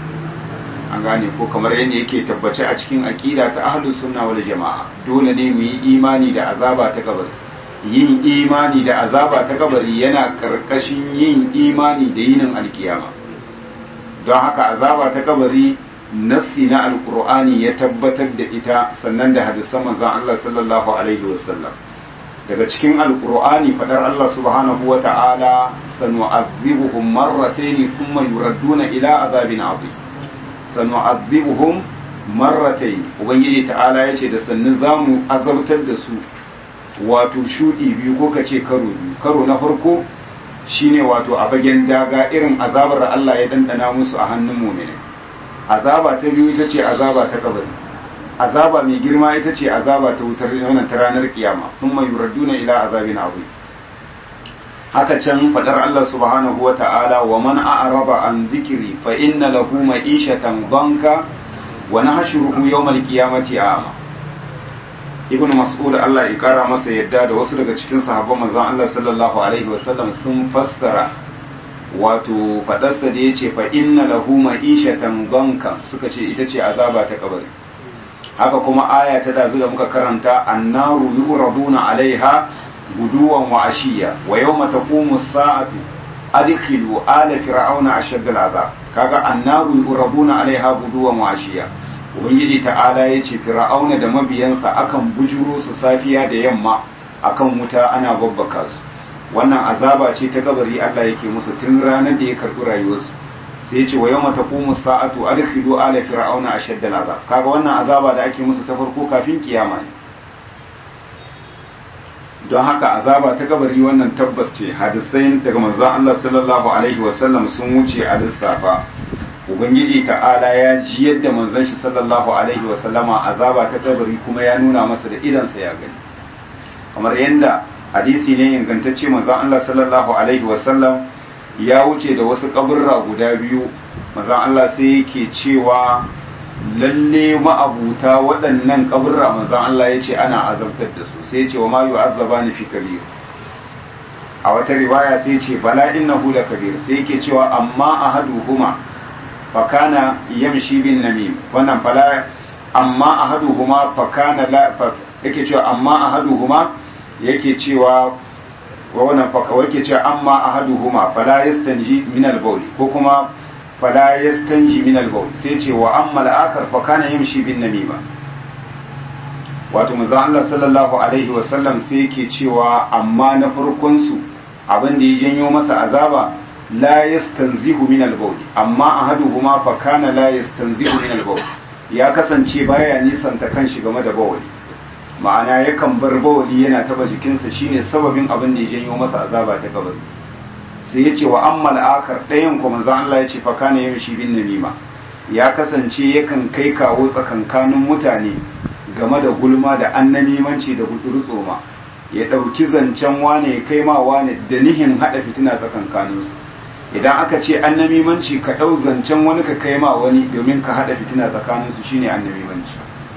an gane ko kamar yadda yake tabbace a cikin aqida ta ahlus sunna wal jamaa dole ne mu yi imani da azaba ta kabari yin imani da azaba ta kabari yana karkashin yin imani da yinin alkiyama don haka azaba ta kabari nassi na alkur'ani ya tabbatar da ita sannan da hadisan manzon Allah sallallahu alaihi wasallam daga cikin alkur'ani fadar Allah subhanahu wa ta'ala sanu'adhibuhum marratayn thumma yuradduna ila azabin azim sanu'adhibuhum marratayn ubangiji ta'ala yace da sannu zamu azabtar da su wato shudi biyu ko kace karo biyu karo na farko shine wato a bagen daga irin azabar da Allah ya dandana musu a hannun mu'mini azaba ta biyu ita ce azaba ta kabari azaba mai girma ita ce azaba ta wutar wannan ta ranar kiyama thumma yuraduna ila azabin azim haka can fadar Allah subhanahu wa ta'ala wa man a'raba an dhikri fa inna lahu ma'ishatan banka wa nahshuruhu yawmal qiyamati a'ma ibnu mas'ud Allah ya kara masa yadda da wasu daga cikin sahabban manzon Allah sallallahu alaihi wasallam sun fassara wato fadarsa da yace fa inna lahu ma'ishatan banka suka ce ita ce azaba ta kabari haka kuma aya ta da da muka karanta annaru yuraduna alaiha guduwan wa ashiya wa yawma taqumu as-sa'atu adkhilu ala fir'auna ashad al-azab kaga annaru yuraduna alaiha guduwan wa ashiya ubangiji ta'ala yace fir'auna da mabiyansa akan bujuro su safiya da yamma akan wuta ana babbaka su wannan azaba ce ta kabari Allah yake musu tun ranar da ya karbi rayuwarsu sai yace wa yawma taqumu as-sa'atu adkhilu ala fir'auna ashad al-azab kaga wannan azaba da ake musu ta farko kafin kiyama ne don haka azaba ta kabari wannan tabbas ce hadisai daga manzon Allah sallallahu alaihi wasallam sun wuce a lissafa ubangiji ta'ala ya ji yadda manzon shi sallallahu alaihi wasallama azaba ta kabari kuma ya nuna masa da idansa ya gani kamar yadda hadisi ne ingantacce manzon Allah sallallahu alaihi wasallam ya wuce da wasu kaburra guda biyu manzon Allah sai yake cewa lalle ma'abuta waɗannan kaburra manzon Allah ya ce ana azabtar da su sai ya ce wa ma yu'azzaba ni fi kabir a wata riwaya sai ce bala innahu la kabir sai yake cewa amma ahaduhuma fa kana yamshi bin namim wannan fala amma ahaduhuma fa kana la yake cewa amma ahaduhuma yake cewa wa wannan fa yake cewa amma ahaduhuma fala yastanji min al-bawl ko kuma fala yastanji min al-bawl sai ce wa amma al-akhar fa kana yamshi bin namima wato manzo Allah sallallahu alaihi wa sallam sai yake cewa amma na farkon su abin da ya janyo masa azaba la yastanzihu min al-bawl amma ahaduhuma fa kana la yastanzihu min al-bawl ya kasance baya nisanta kanshi game da bawali ma'ana yakan bar bawali yana taba jikinsa shine sababin abin da ya janyo masa azaba ta kabari sai ya ce wa ammal akar ɗayan kuma manzon Allah ya ce fa kana yamshi bin namima ya kasance yakan kai kawo tsakankanin mutane game da gulma da annamimanci da gutsurutsoma ya ɗauki zancen wane ya kai ma wane da nihin haɗa fitina tsakankaninsu idan aka ce annamimanci ka ɗau zancen wani ka kai ma wani domin ka haɗa fitina tsakaninsu shine annamimanci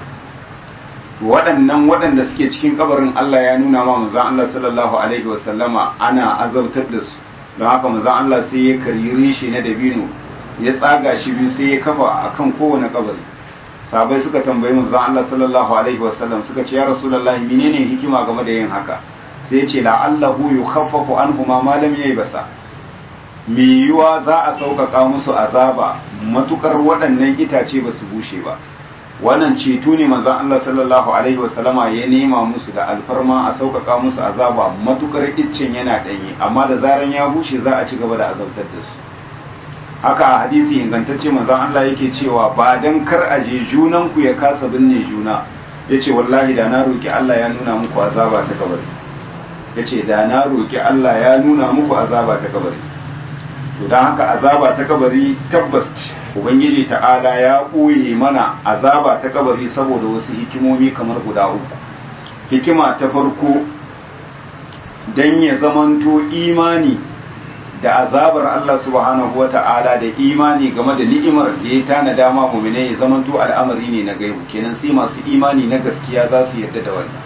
waɗannan waɗanda suke cikin kabarin Allah ya nuna ma manzon Allah sallallahu alaihi wasallama ana azabtar da su don haka manzon Allah sai ya kariri shi na dabino ya tsaga shi biyu sai ya kafa akan kowane kabari sabai suka tambayi manzon Allah sallallahu alaihi wasallam suka ce ya rasulullahi menene hikima game da yin haka sai ya ce la'allahu yukhaffafu anhuma ma lam basa. me yiwa za a sauƙaƙa musu azaba matukar waɗannan itace ba su bushe ba wannan ceto ne manzon Allah sallallahu alaihi wasallama ya nema musu da alfarma a sauƙaƙa musu azaba matukar iccen yana ɗanye amma da zaran ya bushe za a ci gaba da azabtar da su haka a hadisi ingantacce manzon Allah yake cewa ba dan kar a je junan ku ya kasa binne juna yace wallahi da na roki Allah ya nuna muku azaba ta kabari yace da na roki Allah ya nuna muku azaba ta kabari to don haka azaba ta kabari tabbas ubangiji ta'ala ya ɓoye mana azaba ta kabari saboda wasu hikimomi kamar guda uku hikima ta farko don ya zamanto imani da azabar Allah subhanahu wa ta'ala da imani game da ni'imar da ya tana dama mumine ya zamanto al'amari ne na gaibu kenan sai masu imani na gaskiya za su yarda da wannan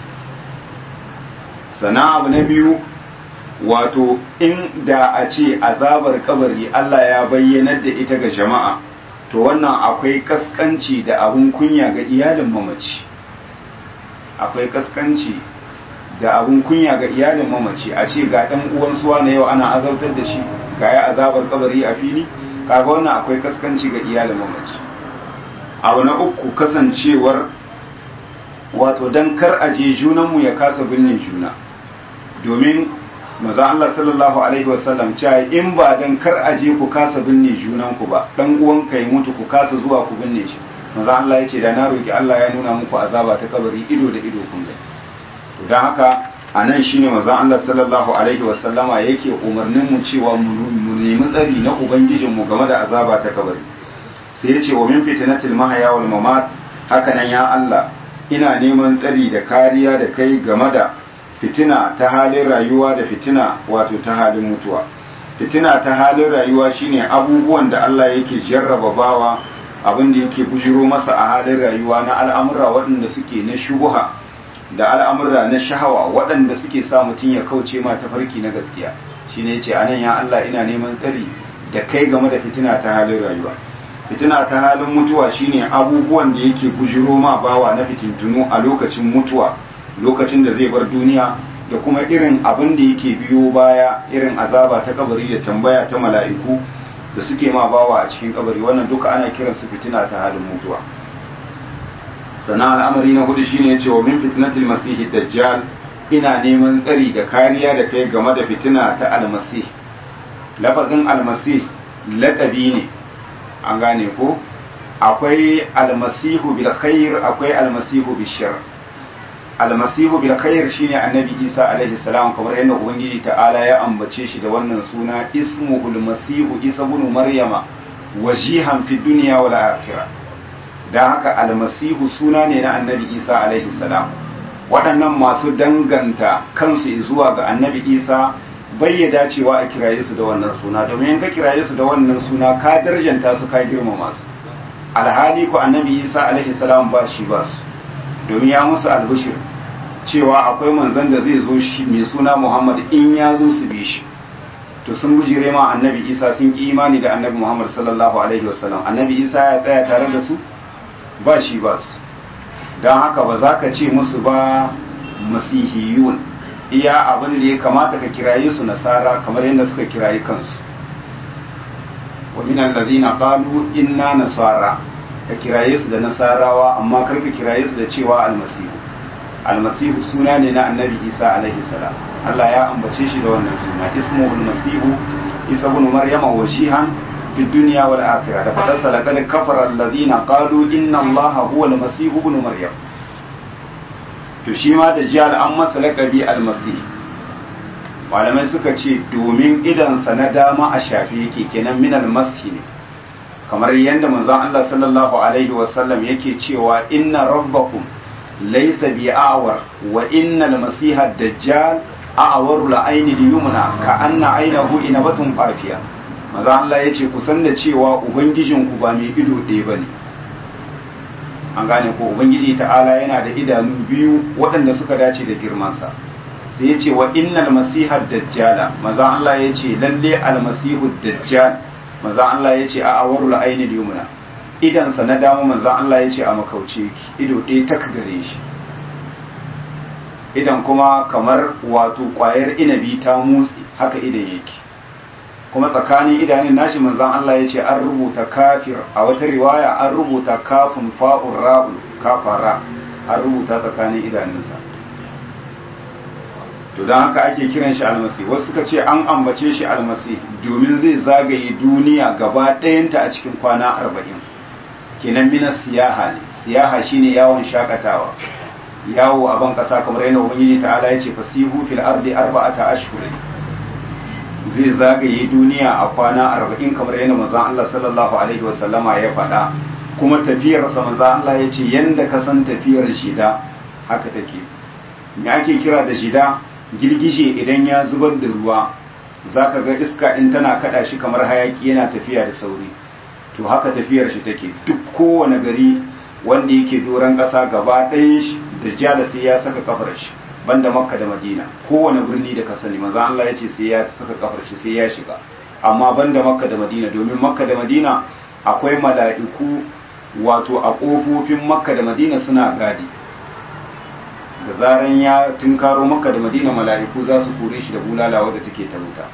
sana abu na biyu wato in da a ce azabar kabari Allah ya bayyanar da ita ga jama'a to wannan akwai kaskanci da abun kunya ga iyalin mamaci akwai kaskanci da abun kunya ga iyalin mamaci a ce ga dan uwan suwa na yau ana azabtar da shi ga ya azabar kabari a fili kaga wannan akwai kaskanci ga iyalin mamaci abu na uku kasancewar wato dan kar aje junanmu ya kasa binne juna domin maza Allah sallallahu alaihi wasallam cewa in ba dan kar aje ku kasa binne junan ku ba dan uwan ka ya mutu ku kasa zuwa ku binne shi maza Allah ya ce da na roki Allah ya nuna muku azaba ta kabari ido da ido kun gani to dan haka anan shine maza Allah sallallahu alaihi wasallama yake umarnin mu cewa mu nemi tsari na ubangijin mu game da azaba ta kabari sai ya ce wa min fitnatil mahya wal mamat haka nan ya Allah ina neman tsari da kariya da kai game da fitina ta halin rayuwa da fitina wato ta halin mutuwa fitina ta halin rayuwa shine abubuwan da Allah yake jarraba bawa abin da yake bujiro masa a halin rayuwa na al'amura waɗanda suke na shubuha da al'amura na shahawa waɗanda suke sa mutum ya kauce ma tafarki na gaskiya shine yace anan ya Allah ina neman tsari da kai game da fitina ta halin rayuwa fitina ta halin mutuwa shine abubuwan da yake bujiro ma bawa na fitintunu a lokacin mutuwa lokacin da zai bar duniya da kuma irin abin da yake biyo baya irin azaba ta kabari da tambaya ta mala'iku da suke ma bawa a cikin kabari wannan duka ana kiransu fitina ta halin mutuwa sannan al'amari na hudu shine ya ce wa min fitnatil masihi dajjal ina neman tsari da kariya da kai game da fitina ta almasih lafazin almasih lakabi ne an gane ko akwai almasihu bil khair akwai almasihu bil shar almasihu bil khair shine annabi isa alaihi salam kamar yadda ubangiji ta'ala ya ambace shi da wannan suna ismuhu almasihu isa ibn maryama wajihan fi dunya wal akhirah dan haka almasihu suna ne na annabi isa alaihi salam waɗannan masu danganta kansu zuwa ga annabi isa bai ya dacewa a kiraye su da wannan suna domin ka kiraye su da wannan suna ka darjanta su ka girmama su alhali ku annabi isa alaihi salam ba shi ba su domin ya musu albishir cewa akwai manzon da zai zo shi mai suna muhammad in ya zo su bi shi to sun bujire ma annabi isa sun ki imani da annabi muhammad sallallahu alaihi wasallam annabi isa ya tsaya tare da su ba shi ba su don haka ba za ka ce musu ba masihiyun iya abin da ya kamata ka kiraye su nasara kamar yadda suka kiraye kansu wa min allazina qalu inna nasara ka kiraye su da nasarawa amma kar ka kiraye su da cewa almasihu almasihu suna ne na annabi isa alaihi salam Allah ya ambace shi da wannan suna ismuhul masihu isa ibn maryama washihan fi dunya wal akhirah da fadar sa laqad kafara allazina qalu inna allaha huwa almasihu ibn maryam to shi ma da jihar an masa laqabi almasih malamai suka ce domin idansa na dama a shafi yake kenan min almasih ne kamar yadda manzon Allah sallallahu alaihi wasallam yake cewa inna rabbakum laysa bi'awar wa innal masiha dajjal a'waru la'ayni liyumna ka anna aynahu inabatun fafiya manzon Allah yace ku san da cewa ubangijin ku ba mai ido ɗaya bane an gane ko ubangiji ta'ala yana da idanu biyu waɗanda suka dace da girmansa sai yace wa innal masiha dajjala manzon Allah yace lalle al-masihu dajjal manzan Allah ya ce a awarul aini yumna idansa na dama manzan Allah ya ce a makauce ki ido ɗaya tak gare shi idan kuma kamar wato ƙwayar inabi ta motsi haka idan yake kuma tsakanin idanun nashi manzan Allah ya ce an rubuta kafir a wata riwaya an rubuta kafin fa'un ra'u kafara an rubuta tsakanin idanunsa to don haka ake kiran shi almasi wasu suka ce an ambace shi almasi domin zai zagaye duniya gaba ɗayanta a cikin kwana arba'in kenan mina siyaha ne siyaha shine yawon shakatawa yawo a ban ƙasa kamar yana ubangiji ta'ala ya ce fasihu fil ardi arba'ata ashhurin zai zagaye duniya a kwana arba'in kamar yana manzon Allah sallallahu alaihi wasallama ya faɗa kuma tafiyarsa manzon Allah ya ce yanda ka san tafiyar shida haka take me ake kira da shida girgije idan ya zubar da ruwa za ka ga iska in tana kada shi kamar hayaki yana tafiya da sauri to haka tafiyar shi take duk kowane gari wanda yake doron ƙasa gaba ɗayan shi da jala sai ya saka kafar shi banda makka da madina kowane birni da ka sani maza Allah ya ce sai ya saka kafar shi sai ya shiga amma banda makka da madina domin makka da madina akwai mala'iku wato a ƙofofin makka da madina suna gadi da zaran ya tunkaro maka da madina mala'iku za su kore shi da bulala wadda take ta wuta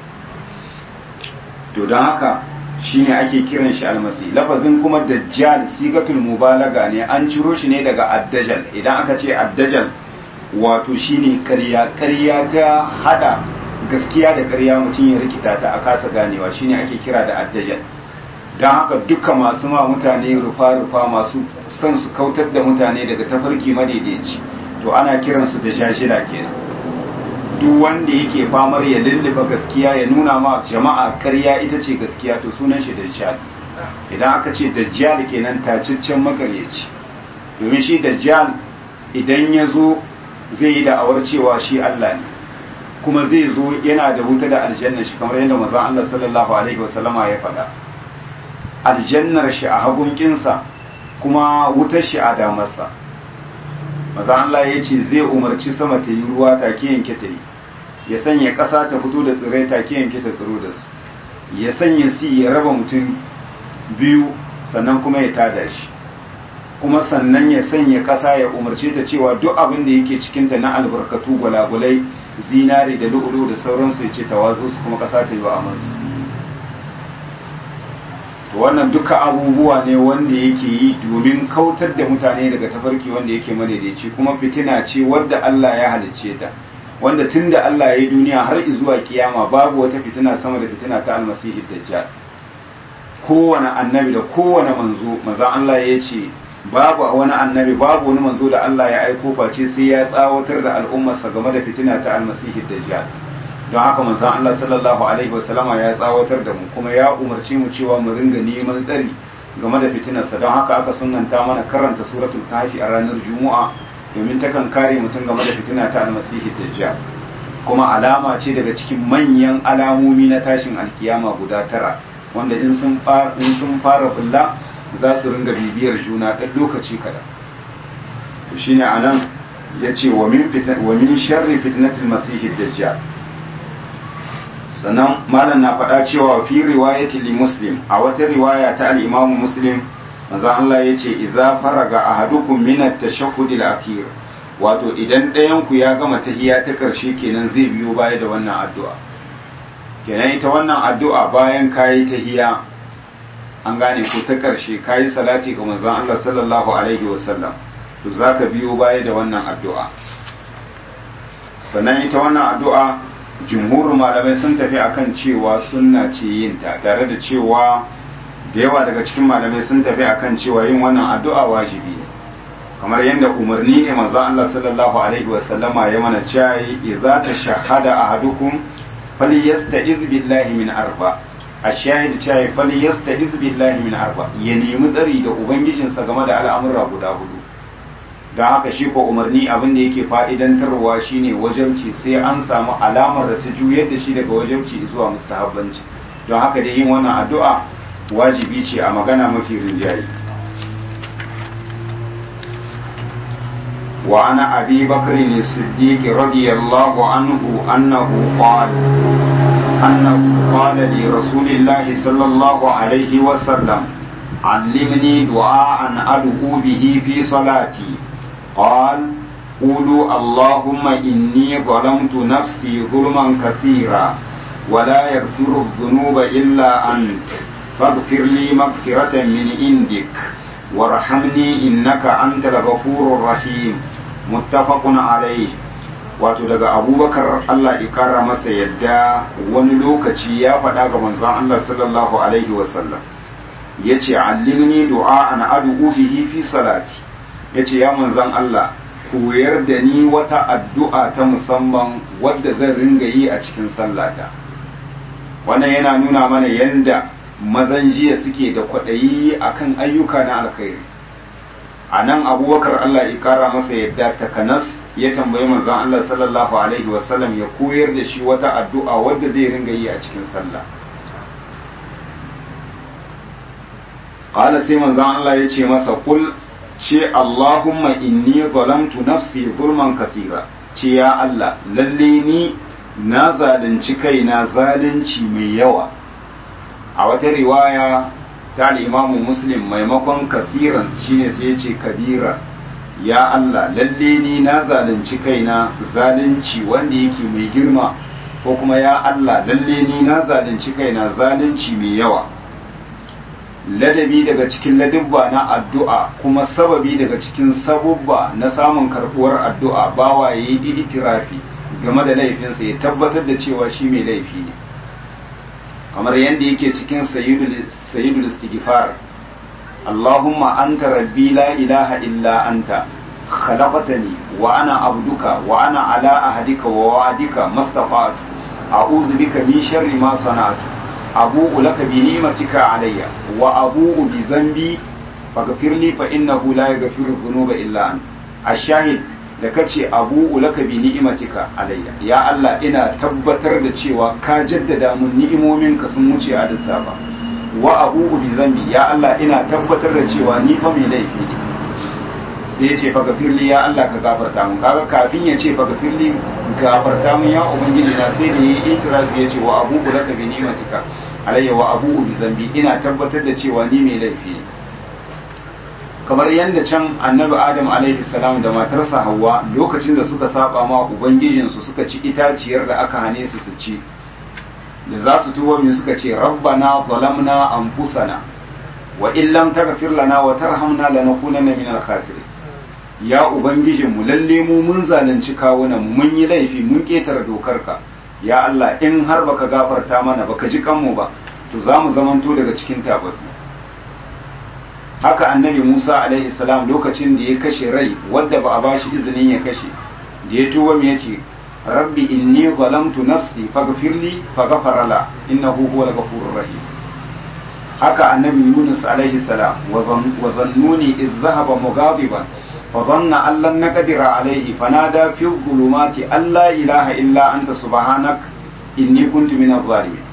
to don haka shine ake kiran shi almasi lafazin kuma dajjal sigatul mubalaga ne an ciro shi ne daga addajal idan aka ce addajal wato shine karya karya ta hada gaskiya da karya mutum ya rikita ta a kasa ganewa shine ake kira da addajal don haka duka masu ma mutane rufa-rufa masu son su kautar da mutane daga tafarki madaidaici to ana kiransu da jajila kenan duk wanda yake famar ya lulluba gaskiya ya nuna ma jama'a karya ita ce gaskiya to sunan shi dajjal idan aka ce dajjal kenan tacaccen makaryaci domin shi dajjal idan ya zo zai yi da'awar cewa shi Allah ne kuma zai zo yana da wuta da aljanna shi kamar yadda manzon Allah sallallahu alaihi wasallama ya faɗa aljannar shi a hagunkinsa kuma wutar shi a damarsa maza Allah ya ce zai umarci sama ta yi ruwa take yanke ta yi ya sanya ƙasa ta fito da tsirrai take yanke ta tsiro da su ya sanya si ya raba mutum biyu sannan kuma ya tada shi kuma sannan ya sanya ƙasa ya umarce ta cewa duk abin da yake cikinta na albarkatu gwalagwalai zinari da lu'ulu da sauransu ya ce ta watsu su kuma ƙasa ta yi wa amansu to wannan duka abubuwa ne wanda yake yi domin kautar da mutane daga tafarki wanda yake madaidaici kuma fitina ce wadda Allah ya halicce ta wanda tun da Allah ya yi duniya har zuwa kiyama babu wata fitina sama da fitina ta almasihi dajjal kowane annabi da kowane manzo maza Allah ya ce babu wani annabi babu wani manzo da Allah ya aiko face sai ya tsawatar da al'ummarsa game da fitina ta almasihi dajjal don haka manzon Allah sallallahu alaihi wasallama ya tsawatar da mu kuma ya umarci mu cewa mu ringa neman tsari game da fitinarsa don haka aka sunanta mana karanta suratul kahfi a ranar juma'a domin takan kare mutum game da fitina ta almasihi dajjal kuma alama ce daga cikin manyan alamomi na tashin alkiyama guda tara wanda in sun fara in sun fara bulla za su ringa bibiyar juna ɗan lokaci kaɗan to shine anan yace wa min fitan wa min sharri fitnatil masihi dajjal sannan malam na faɗa cewa fi riwayati li muslim a wata riwaya ta al-imamu muslim manzo Allah yace idza faraga ahadukum min at-tashahhud al-akhir wato idan ɗayan ku ya gama tahiyya ta ƙarshe kenan zai biyo baya da wannan addu'a kenan ita wannan addu'a bayan kayi tahiyya an gane ko ta ƙarshe ka yi salati ga manzon Allah sallallahu alaihi wasallam to za ka biyo baya da wannan addu'a sannan ita wannan addu'a jumhurin malamai sun tafi akan cewa sunna ce yin ta tare da cewa da yawa daga cikin malamai sun tafi akan cewa yin wannan addu'a wajibi ne kamar yadda umarni ne manzo Allah sallallahu alaihi wasallama ya mana cewa idza tashahhada ahadukum falyasta'iz billahi min arba ashahid cewa falyasta'iz billahi min arba ya nemi tsari da ubangijinsa game da al'amura guda hudu don haka shi ko umarni abin da yake fa'idantarwa shine wajabci sai an samu alamar da ta juyar da shi daga wajabci zuwa mustahabbanci don haka da yin wannan addu'a wajibi ce a magana mafi rinjaye وعن أبي بكر الصديق رضي الله عنه أنه قال أنه قال لرسول الله صلى الله عليه وسلم علمني دعاء أدعو به في صلاتي قال قولوا اللهم إني ظلمت نفسي ظلما كثيرا ولا يغفر الذنوب إلا أنت فاغفر لي مغفرة من عندك وارحمني إنك أنت الغفور الرحيم متفق عليه wato daga abubakar Allah ya kara masa yadda wani lokaci ya faɗa ga manzon Allah sallallahu alaihi wasallam ya ce allimni du'a an adu'u bihi fi salati ya ce ya manzon Allah koyar da ni wata addu'a ta musamman wadda zan ringa yi a cikin sallata wannan yana nuna mana yanda mazan jiya suke da kwaɗayi akan ayyuka na alkhairi a nan abubakar Allah ya kara masa yadda takanas ya tambayi manzon Allah sallallahu alaihi wasallam ya koyar da shi wata addu'a wadda zai ringa yi a cikin sallah qala sai manzon Allah ya ce masa kul ce Allahumma inni zalamtu nafsi zulman kasira ce ya Allah lalle ni na zalunci kaina zalunci mai yawa a wata riwaya ta imamu muslim maimakon kasiran shine sai ya ce kabira ya Allah lalle ni na zalunci kaina zalunci wanda yake mai girma ko kuma ya Allah lalle ni na zalunci kaina zalunci mai yawa ladabi daga cikin ladabba na addu'a kuma sababi daga cikin sabubba na samun karbuwar addu'a bawa ya yi itirafi game da laifinsa ya tabbatar da cewa shi mai laifi ne kamar yadda yake cikin sayyidul istighfar Allahumma anta rabbi la ilaha illa anta khalaqtani wa ana abduka wa ana ala ahdika wa wa'dika mastata'tu a'udhu bika min sharri ma sana'tu abu'u laka bi ni'matika alayya wa abu'u bi dhanbi faghfir li fa innahu la yaghfiru dhunuba illa anta ash-shahid da kace abu'u laka bi ni'matika alayya ya Allah ina tabbatar da cewa ka jaddada mun ni'imominka sun wuce a lissafa wa abu'u bi dhanbi ya Allah ina tabbatar da cewa ni fa mai laifi ne sai ya ce fa gafirli ya Allah ka gafarta mun kaga kafin ya ce fa gafirli gafarta mun ya ubangiji na sai da yayi itirafi ya ce wa abu'u laka bi ni'matika alayya wa abu'u bi dhanbi ina tabbatar da cewa ni mai laifi ne kamar yadda can annabi adam alaihi salam da matarsa hawa lokacin da suka saba ma ubangijinsu suka ci itaciyar da aka hane su su ci da za su tuba min suka ce rabbana zalamna anfusana wa in lam taghfir lana wa tarhamna lanakunanna minal khasirin ya ubangijinmu lalle mu mun zalunci kawunan mun yi laifi mun ketare dokarka ya Allah in har baka gafarta mana baka ji kanmu ba to za mu zamanto daga cikin tababbi haka annabi Musa alaihi salam lokacin da ya kashe rai wadda ba a bashi izinin ya kashe da ya tuba me yace rabbi inni zalamtu nafsi faghfirli faghfara la innahu huwal ghafurur rahim haka annabi Yunus alaihi salam wa zannuni idh dhahaba mughadiban فظن أن لن نقدر عليه فنادى في الظلمات أن لا إله إلا أنت سبحانك إني كنت من الظالمين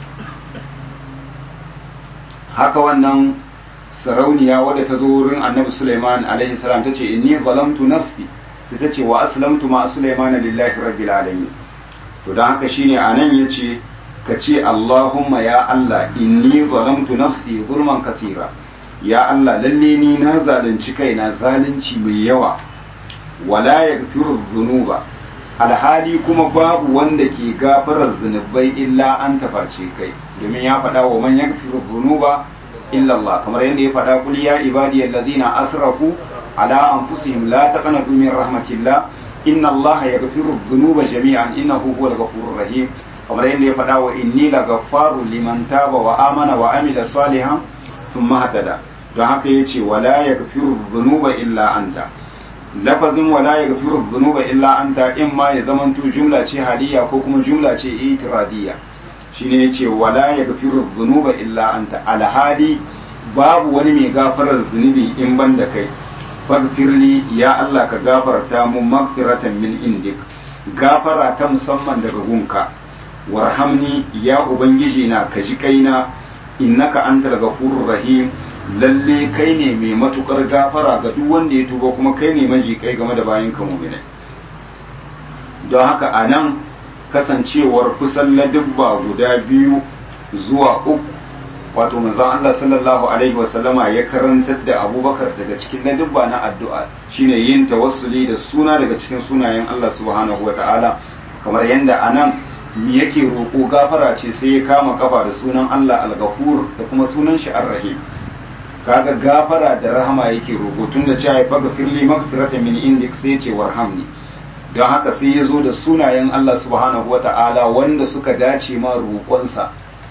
haka wannan sarauniya wadda ta zo wurin annabi Sulaiman alaihi salam ta ce inni zalamtu nafsi sai ta ce wa aslamtu ma Sulaiman lillahi rabbil alamin to dan haka shine anan yace ka ce Allahumma ya Allah inni zalamtu nafsi zulman kasira ya Allah lalle ni na zalunci kaina zalunci mai yawa wala yaghfiru dhunuba alhali kuma babu wanda ke gafarar zunubai illa an taface kai domin ya faɗa wa man yaghfiru dhunuba illa Allah kamar yadda ya faɗa kul ya ibadiyal ladzina asrafu ala anfusihim la taqnatu min rahmatillah inna Allah yaghfiru dhunuba jami'an innahu huwal ghafurur rahim kamar yadda ya faɗa wa inni lagaffaru liman taba wa amana wa amila salihan thumma hadada don haka yace wala yaghfiru dhunuba illa anta lafazin wala yaghfiru dhunuba illa anta in ma ya zamanto jumla ce haliya ko kuma jumla ce itiradiyya shine yace wala yaghfiru dhunuba illa anta alhali babu wani mai gafarar zunubi in ban da kai faghfirli ya Allah ka gafarta mu magfiratan min indik gafara ta musamman daga gunka warhamni ya ubangiji na ka ji kaina innaka antal ghafurur rahim lalle kai ne mai matukar gafara ga duk wanda ya tuba kuma kai ne maji kai game da bayan ka mu'minai don haka anan kasancewar kusan ladubba guda biyu zuwa uku wato manzon Allah sallallahu alaihi wasallama ya karantar da Abubakar daga cikin ladubba na addu'a shine yin tawassuli da suna daga cikin sunayen Allah subhanahu wataala kamar yanda anan me yake roƙo gafara ce sai ya kama kafa da sunan Allah al-Ghafur da kuma sunan shi ar-Rahim kaga gafara da rahama yake roƙo tunda cewa ya faga firli magfirata min indik sai ce warhamni don haka sai ya zo da sunayen Allah subhanahu wata'ala wanda suka dace ma roƙonsa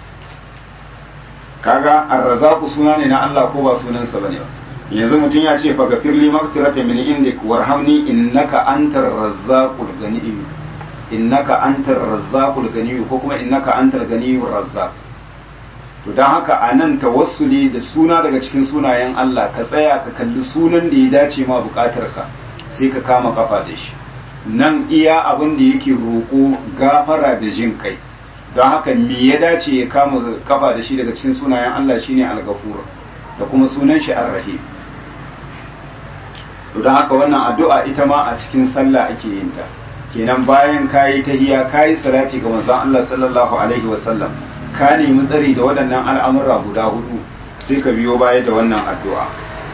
kaga ar-Razzaq suna ne na Allah ko ba sunansa bane ba yanzu mutum ya ce faga firli magfirata min indik warhamni innaka antar razzaqul ghani innaka antar razzaqul ganiyu ko kuma innaka antar ganiyur razzaq to dan haka anan tawassuli da suna daga cikin sunayen Allah ka tsaya ka kalli sunan da ya dace ma bukatar ka sai ka kama kafa da shi nan iya abin da yake roƙo gafara da jin kai don haka me ya dace ya kama kafa da shi daga cikin sunayen Allah shine al-ghafur da kuma sunan shi ar-rahim to don haka wannan addu'a ita ma a cikin sallah ake yin ta kenan bayan kayi tahiya kayi salati ga manzon Allah sallallahu alaihi wasallam ka nemi tsari da waɗannan al'amura guda hudu sai ka biyo baya da wannan addu'a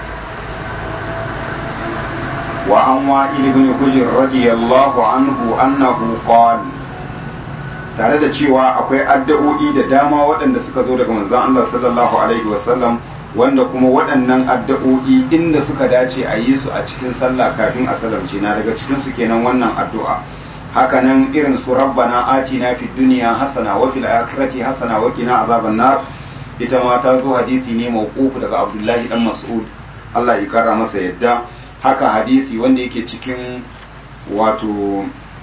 wa an wa ibn hujr radiyallahu anhu annahu qala tare da cewa akwai addu'o'i da dama waɗanda suka zo daga manzon Allah sallallahu alaihi wasallam wanda kuma waɗannan addu'o'i inda suka dace a yi su a cikin sallah kafin a salamce na daga cikin su kenan wannan addu'a hakanan irin su rabbana atina fid dunya hasana wa fil akhirati hasana wa qina azaban nar ita ma ta zo hadisi ne mawqufu daga Abdullahi dan Mas'ud Allah ya kara masa yadda haka hadisi wanda yake cikin wato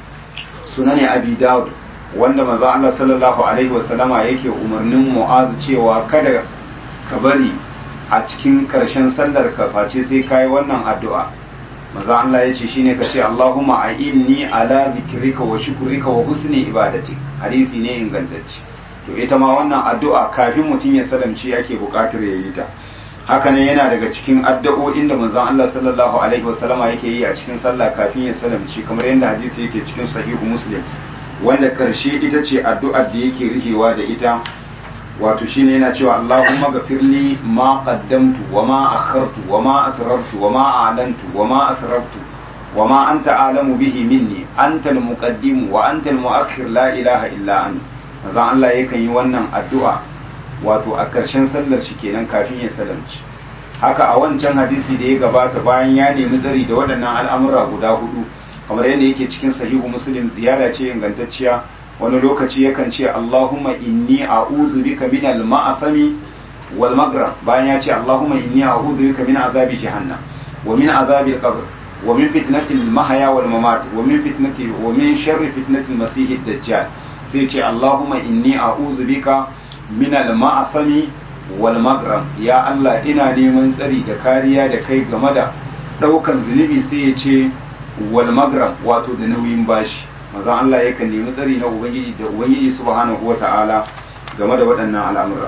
sunani Abi Dawud wanda manzo Allah sallallahu alaihi wasallama yake umarnin Mu'az cewa kada ka bari a cikin ƙarshen sallar ka face sai kai wannan addu'a maza Allah ya ce shine ka ce Allahumma a'inni ala zikrika wa shukrika wa husni ibadati hadisi ne ingantacce to ita ma wannan addu'a kafin mutum ya salamci yake buƙatar ya yi ta haka ne yana daga cikin addu'o'in da manzon Allah sallallahu alaihi wasallama yake yi a cikin sallah kafin ya salamci kamar yadda hadisi yake cikin sahihu muslim wanda karshe ita ce addu'ar da yake rihewa da ita wato shine yana cewa Allahumma ghafirli ma qaddamtu wa ma akhartu wa ma asrartu wa ma a'lantu wa ma asrartu wa ma anta a'lamu bihi minni anta al-muqaddim wa anta al-mu'akhir la ilaha illa anta manzo Allah yakan yi wannan addu'a wato a ƙarshen sallar shi kenan kafin ya salamci haka a wancan hadisi da ya gabata bayan ya nemi tsari da waɗannan al'amura guda hudu kamar yadda yake cikin sahihu muslim ziyara ce ingantacciya wani lokaci yakan ce Allahumma inni a'udhu bika min al-ma'asami wal maghram bayan ya ce Allahumma inni a'udhu bika min azabi jahannam wa min azabi al-qabr wa min fitnati al-mahya wal mamat wa min fitnati wa min sharri fitnati al-masih ad-dajjal sai ce Allahumma inni a'udhu bika min al-ma'asami wal maghram ya Allah ina neman tsari da kariya da kai game da daukan zunubi sai ya ce wal maghram wato da nauyin bashi maza Allah yakan nemi tsari na ubangiji da ubangiji subhanahu wata'ala game da waɗannan al'amura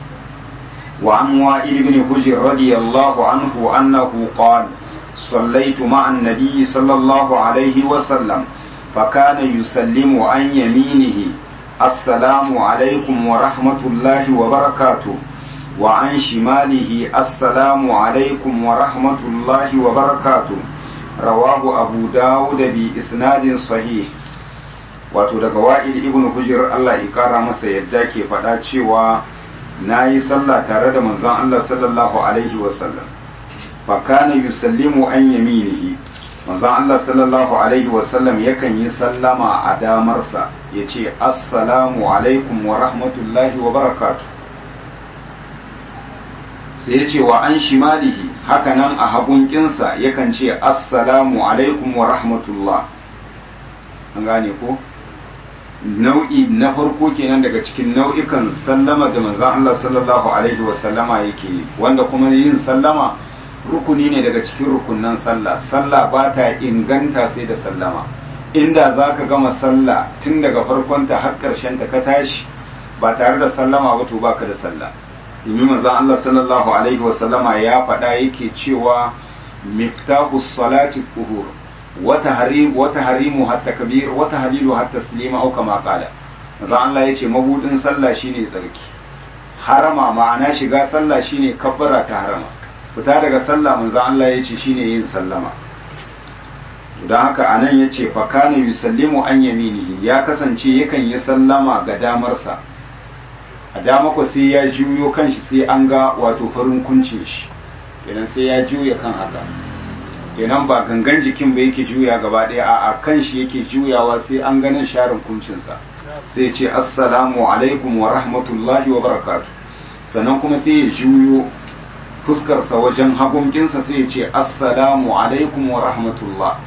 wa an wa'il ibn hujr radiyallahu anhu annahu qala صليت مع النبي صلى الله عليه وسلم فكان يسلم عن يمينه السلام عليكم ورحمة الله وبركاته وعن شماله السلام عليكم ورحمة الله وبركاته رواه أبو داود بإسناد صحيح wato daga wa'il ibn hujr Allah ya kara masa yadda ke faɗa cewa nayi sallah tare da manzon Allah sallallahu alaihi wasallam fa kana yusallimu an yaminihi manzon Allah sallallahu alaihi wasallam yakan yi sallama a damarsa yace assalamu alaikum wa rahmatullahi wa barakatuh sai ya ce wa an shimalihi hakanan a hagunkinsa yakan ce assalamu alaikum wa rahmatullah an gane ko nau'i na farko kenan daga cikin nau'ikan sallama da manzon Allah sallallahu alaihi wa sallama yake wanda kuma yin sallama rukuni ne daga cikin rukunnan sallah sallah ba ta inganta sai da sallama inda za ka gama sallah tun daga farkonta har ƙarshen ta ka tashi ba tare da sallama ba to baka da sallah domin manzon Allah sallallahu alaihi wa sallama ya faɗa yake cewa miftahu salati tuhur wa tahrim wa tahrimu hatta kabir wa tahlilu hatta taslima au kama qala manzon Allah yace mabudin sallah shine tsarki harama ma'ana shiga sallah shine kabbara ta harama fita daga sallah manzon Allah yace shine yin sallama don haka anan yace fa kana yusallimu an yaminihi ya kasance yakan yi sallama ga damarsa a dama ko sai ya juyo kanshi sai an ga wato farin kuncin shi kenan sai ya juya kan haka kenan ba gangan jikin ba yake juya gaba ɗaya a a kan shi yake juyawa sai an ganin sharin kuncinsa sai ce assalamu alaikum wa rahmatullahi wa barakatu sannan kuma sai ya juyo fuskarsa wajen hagunkinsa sai ya ce assalamu alaikum wa rahmatullah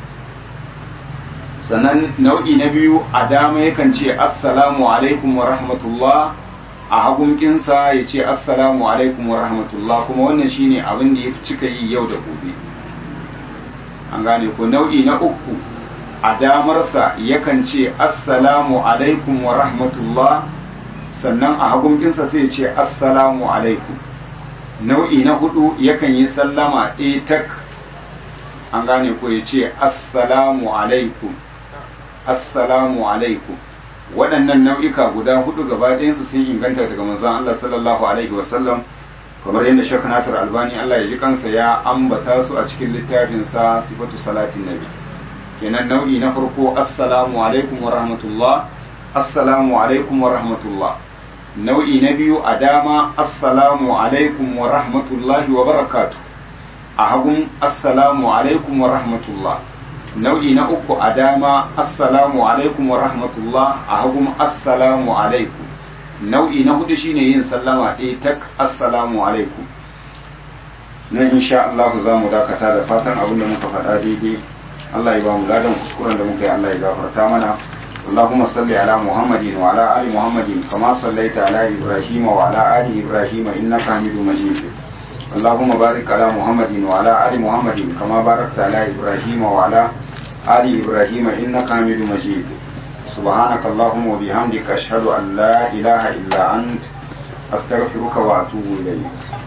sannan nau'i na biyu a dama yakan ce assalamu alaikum wa rahmatullah a hagunkinsa ya ce assalamu alaikum wa rahmatullah kuma wannan shine abin da ya fi cika yi yau da gobe an gane ko nau'i na uku a damarsa yakan ce assalamu alaikum wa rahmatullah sannan a hagunkinsa sai ya ce assalamu alaikum nau'i na hudu yakan yi sallama ɗaya tak an gane ko ya ce assalamu alaikum assalamu alaikum waɗannan nau'ika guda hudu gaba ɗayansu sun inganta daga manzon Allah sallallahu alaihi wasallam kamar yadda Sheikh Nasir Albani Allah ya ji kansa ya ambata su a cikin littafin sa sifatu salatin nabi kenan nau'i na farko assalamu alaikum wa rahmatullah assalamu alaikum wa rahmatullah nau'i na biyu a dama assalamu alaikum wa rahmatullahi wa barakatuh a hagun assalamu alaikum wa rahmatullah nau'i na uku a dama assalamu alaikum wa rahmatullah a hagun assalamu alaikum nau'i na hudu shine yin sallama ɗaya tak assalamu alaikum nan insha Allah za mu dakata da fatan abin da muka faɗa daidai Allah ya ba mu ladan kuskuren da muka yi Allah ya gafarta mana اللهم صل على محمد وعلى آل محمد كما صليت على إبراهيم وعلى آل إبراهيم إنك حميد مجيد اللهم بارك على محمد وعلى آل محمد كما باركت على إبراهيم وعلى آل إبراهيم إنك حميد مجيد سبحانك اللهم وبحمدك أشهد أن لا إله إلا أنت أستغفرك وأتوب إليك